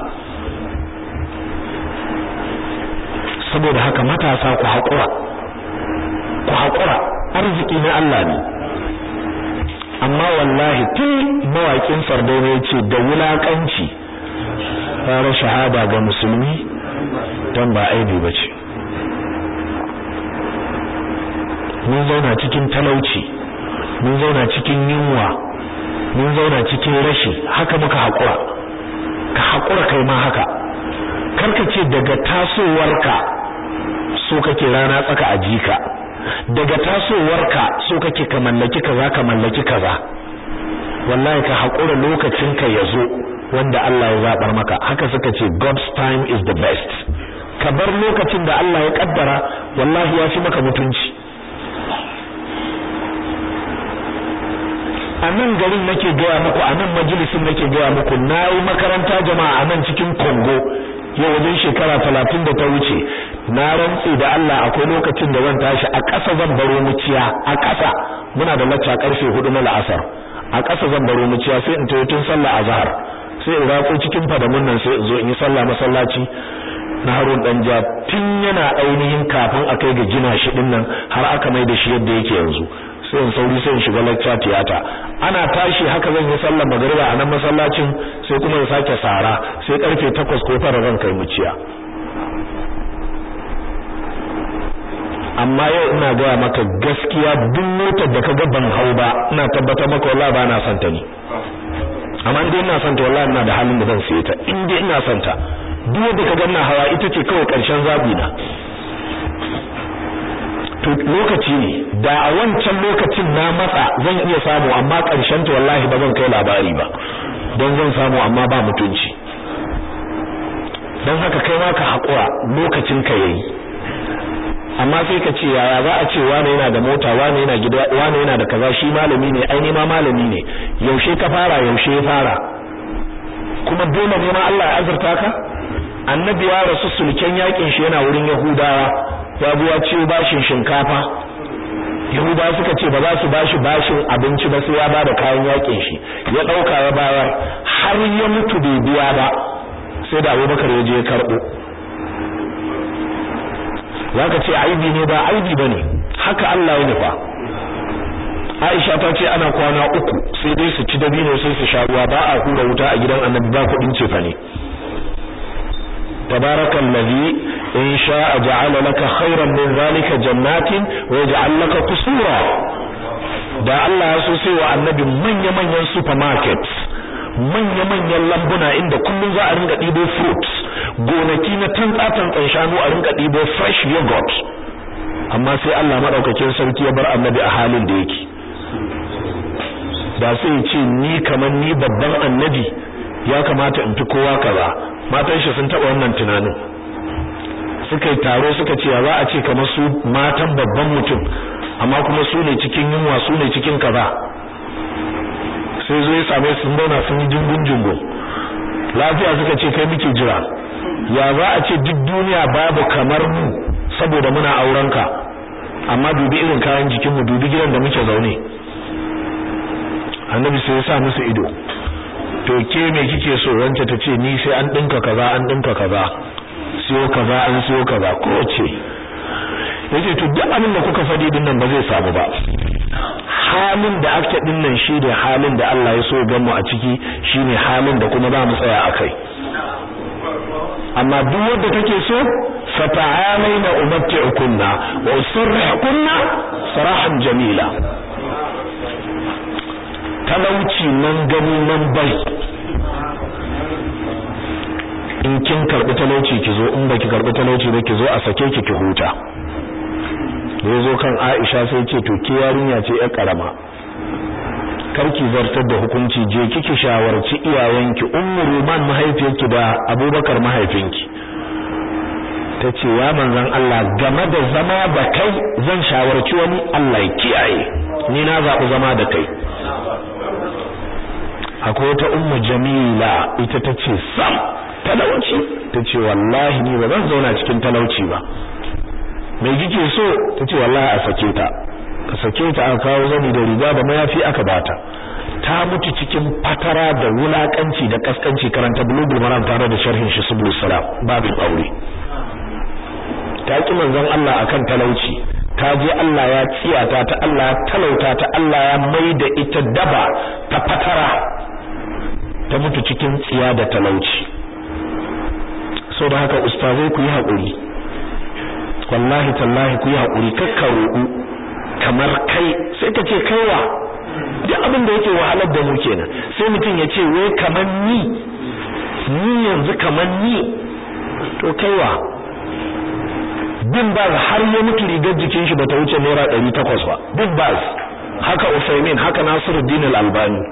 saboda haka matasa ku haƙura ku haƙura arziki na Allah ne amma wallahi tun mawaƙin sardauna ya ce da wulaƙanci fara shahada ga musulmi don ba aibi ba ce mun zauna cikin talauci mun zauna cikin yunwa mun zauna cikin rashi haka muka haƙura ka haƙura kai ma haka karka ce daga tasowarka so kake rana tsaka a jika daga tasowarka so kake ka mallaki kaza ka mallaki kaza wallahi ka haƙura lokacin ka yazo wanda Allah ya zabar maka haka suka ce God's time is the best ka bar lokacin da Allah ya kaddara wallahi ya fi maka mutunci a nan garin nake gaya muku a nan majalisin nake gaya muku na yi makaranta jama'a a nan cikin Congo yau wajen shekara talatin da ta wuce na rantse da Allah akwai lokacin da zan tashi a ƙasa zan baro muciya a ƙasa muna da lacca karfe hudu na la'asar a ƙasa zan baro muciya sai in tayi tun sallah azhar sai in ratso cikin fadamun nan sai in zo in yi sallah masallaci na Harun Danja tun yana ainihin kafin a kai ga gina shi din nan har aka mai da shi yadda yake yanzu sai in sauri sai in shiga lecture tiyata ana tashi haka zan yi sallar magriba a nan masallacin sai kuma in sake sara sai karfe 8 ko 9 zan kai muciya amma yau ina gaya maka gaskiya duk motar da kaga ban hau ba ina tabbatar maka wallahi ba na son ta ni amma in dai ina son ta wallahi ina da halin da zan siye ta in dai ina son ta duk wanda kaga ina hawa ita ce kawai karshen zabi na to lokaci ne da a wancan lokacin na matsa zan iya samu amma karshen ta wallahi ba zan kai labari ba don zan samu amma ba mutunci don haka kai ma ka haƙura lokacin ka yayi amma sai ka ce yaya za a ce wane yana da mota wane yana gida wane yana da kaza shi malami ne ai ma malami ne yaushe ka fara yaushe ya fara kuma dole ne ma Allah ya azurta ka annabi ya rasu sulken yakin shi yana wurin yahudawa ya buwa ciwo bashin shinkafa yahudawa suka ce ba za su bashi bashin abinci ba sai ya bada kayan yakin shi ya dauka ya bayar har ya mutu bai biya ba sai da Abubakar ya je ya karbo zaka ce aibi ne ba aibi bane haka Allah ya nufa Aisha ta ce ana kwana uku sai dai su ci dabino sai su sha ruwa ba a hura wuta a gidan Annabi ba kudin cefa ne tabarakallazi in sha'a ja'ala laka khairan min zalika jannatin wa yaj'al laka qusura da Allah ya so sai wa annabi manya-manyan supermarkets manya-manyan lambuna inda kullum za a ringa ɗibo fruits gonaki na tantsa-tantsan shanu a ringa ɗibo fresh yogurt amma sai Allah maɗaukakin sarki ya bar annabi a halin da yake da sai ce ni kamar ni babban annabi ya kamata in fi kowa kaza matan shi sun taɓa wannan tunanin suka yi taro suka ce za a ce kamar su matan babban mutum amma kuma su ne cikin yunwa su ne cikin kaza sai zo ya same su zauna sun yi jingun jingun lafiya suka ce kai muke jira ya za a ce duk duniya babu kamar mu saboda muna auren ka amma dubi irin kayan jikin mu dubi gidan da muke zaune annabi sai ya sa musu ido to ke me kike so wance ta ce ni sai an dinka kaza an dinka kaza siyo kaza an siyo kaza ko ce yace to duk abin da kuka fadi din nan ba zai samu ba halin da aka din nan shi da halin da Allah ya so gan mu a ciki shine halin da kuma za mu tsaya akai amma duk wanda take so fata'alaina umatti'ukunna wa usarrihukunna sarahan jamila talauci nan gani nan bai in kin karbi talauci ki zo in baki karbi talauci ba ki zo a sake ki ki huta da zo kan Aisha sai ce to ke yarinya ce yar karama karki zartar da hukunci je kiki shawarci iyayenki ummu ruman mahaifiyarki da abubakar mahaifinki tace ya manzon Allah game da zama da kai zan shawarci wani Allah ya kiyaye ni na zabi zama da kai akwai wata ummu jamila ita tace sam talauci tace wallahi ni ba zan zauna cikin talauci ba me kike so tace wallahi a sake ta ka sake ta aka kawo zani da riga da mayafi aka bata ta mutu cikin fatara da wulakanci da kaskanci karanta bulugul maram tare da sharhin shi subul salam babin aure ta ki manzon Allah akan talauci ta je Allah ya tsiyata ta Allah ya talauta ta Allah ya maida ita daba ta fatara ta mutu cikin tsiya da talauci so da haka ustazai ku yi haƙuri wallahi tallahi ku yi haƙuri kakka roƙu kamar kai sai ka ce kaiwa duk abin da yake wahalar da mu kenan sai mutum ya ce wai kamar ni ni yanzu kamar ni to kaiwa bin baz har ya mutu rigar jikin shi bata wuce naira ɗari takwas ba bin baz haka usaimin haka nasiruddin al-albani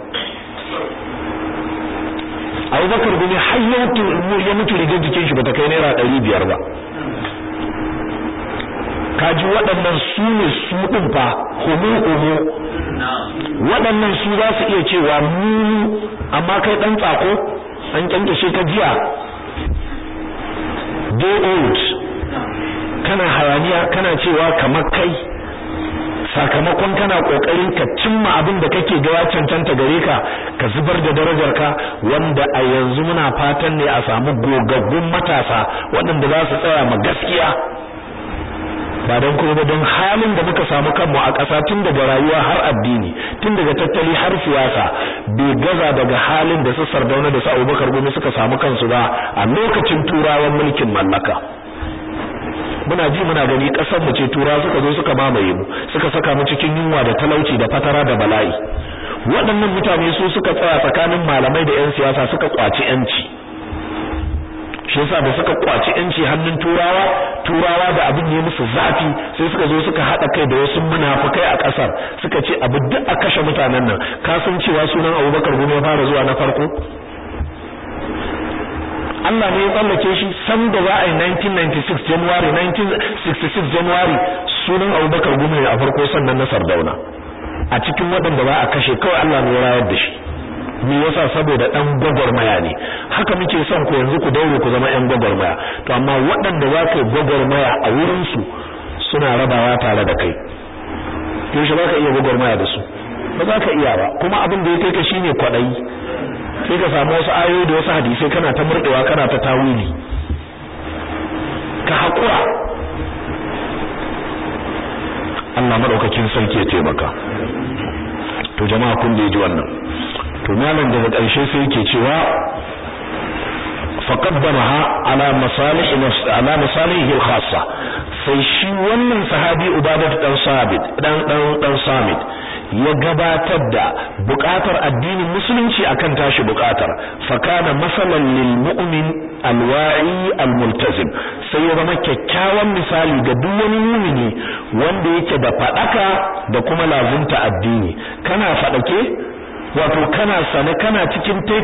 abubakar gumi har ya mutu rigar jikin shi bata kai naira ɗari biyar ba kaji waɗannan su ne su ɗin fa homo homo waɗannan su za su iya cewa mu amma kai ɗan tsako an kyankyashe ka jiya day old kana hayaniya kana cewa kamar kai sakamakon kana kokarin ka cimma abin da kake ga ya cancanta gare ka ka zubar da darajar ka wanda a yanzu muna fatan ne a samu gogaggun matasa waɗanda za su tsaya ma gaskiya ba don kuma ba don halin da muka samu kanmu a ƙasa tun daga rayuwa har addini tun daga tattali har siyasa bai gaza daga halin da su sardauna da su abubakar gumi suka samu kansu ba a lokacin turawan mulkin mallaka muna ji muna gani kasar mu ce tura suka zo suka mamaye mu suka saka mu cikin yunwa da talauci da fatara da bala'i waɗannan mutane su suka tsaya tsakanin malamai da 'yan siyasa suka kwaci 'yanci shi yasa da suka kwaci 'yanci hannun turawa turawa da abin ne musu zafi sai suka zo suka haɗa kai da wasu munafukai a ƙasar suka ce abu duk a kashe mutanen nan ka san cewa sunan Abubakar gumi ya fara zuwa na farko Allah ne ya tsallake shi san da za a yi 1996 January 1966 January sunan Abubakar Gumi a farko sannan na Sardauna a cikin waɗanda ba a kashe kawai Allah ne ya rayar da shi me yasa saboda dan gwagwarmaya ne haka muke son ku yanzu ku daure ku zama yan gwagwarmaya to amma waɗanda za ka yi gwagwarmaya a wurin su suna rabawa tare da kai yaushe ba ka iya gwagwarmaya da su ba za ka iya ba kuma abin da ya kai ka shine kwaɗayi sai ka samu wasu ayoyi da wasu hadisai kana ta murdewa kana ta tawili ka hakura Allah madaukakin sarki ya taimaka to jama'a kun da ji wannan to malam daga ƙarshe sai yake cewa faqaddamaha ala masalih nafs ala masalihi al-khassa sai shi wannan sahabi ubadah dan sabit dan dan dan samit ya gabatar da bukatar addinin musulunci akan tashi bukatar fakana masalan lil mu'min alwa'i almultazim sai ya zama kyakkyawan misali ga duk wani mu'mini wanda yake da fadaka da kuma lazunta addini kana fadake wato kana sane kana cikin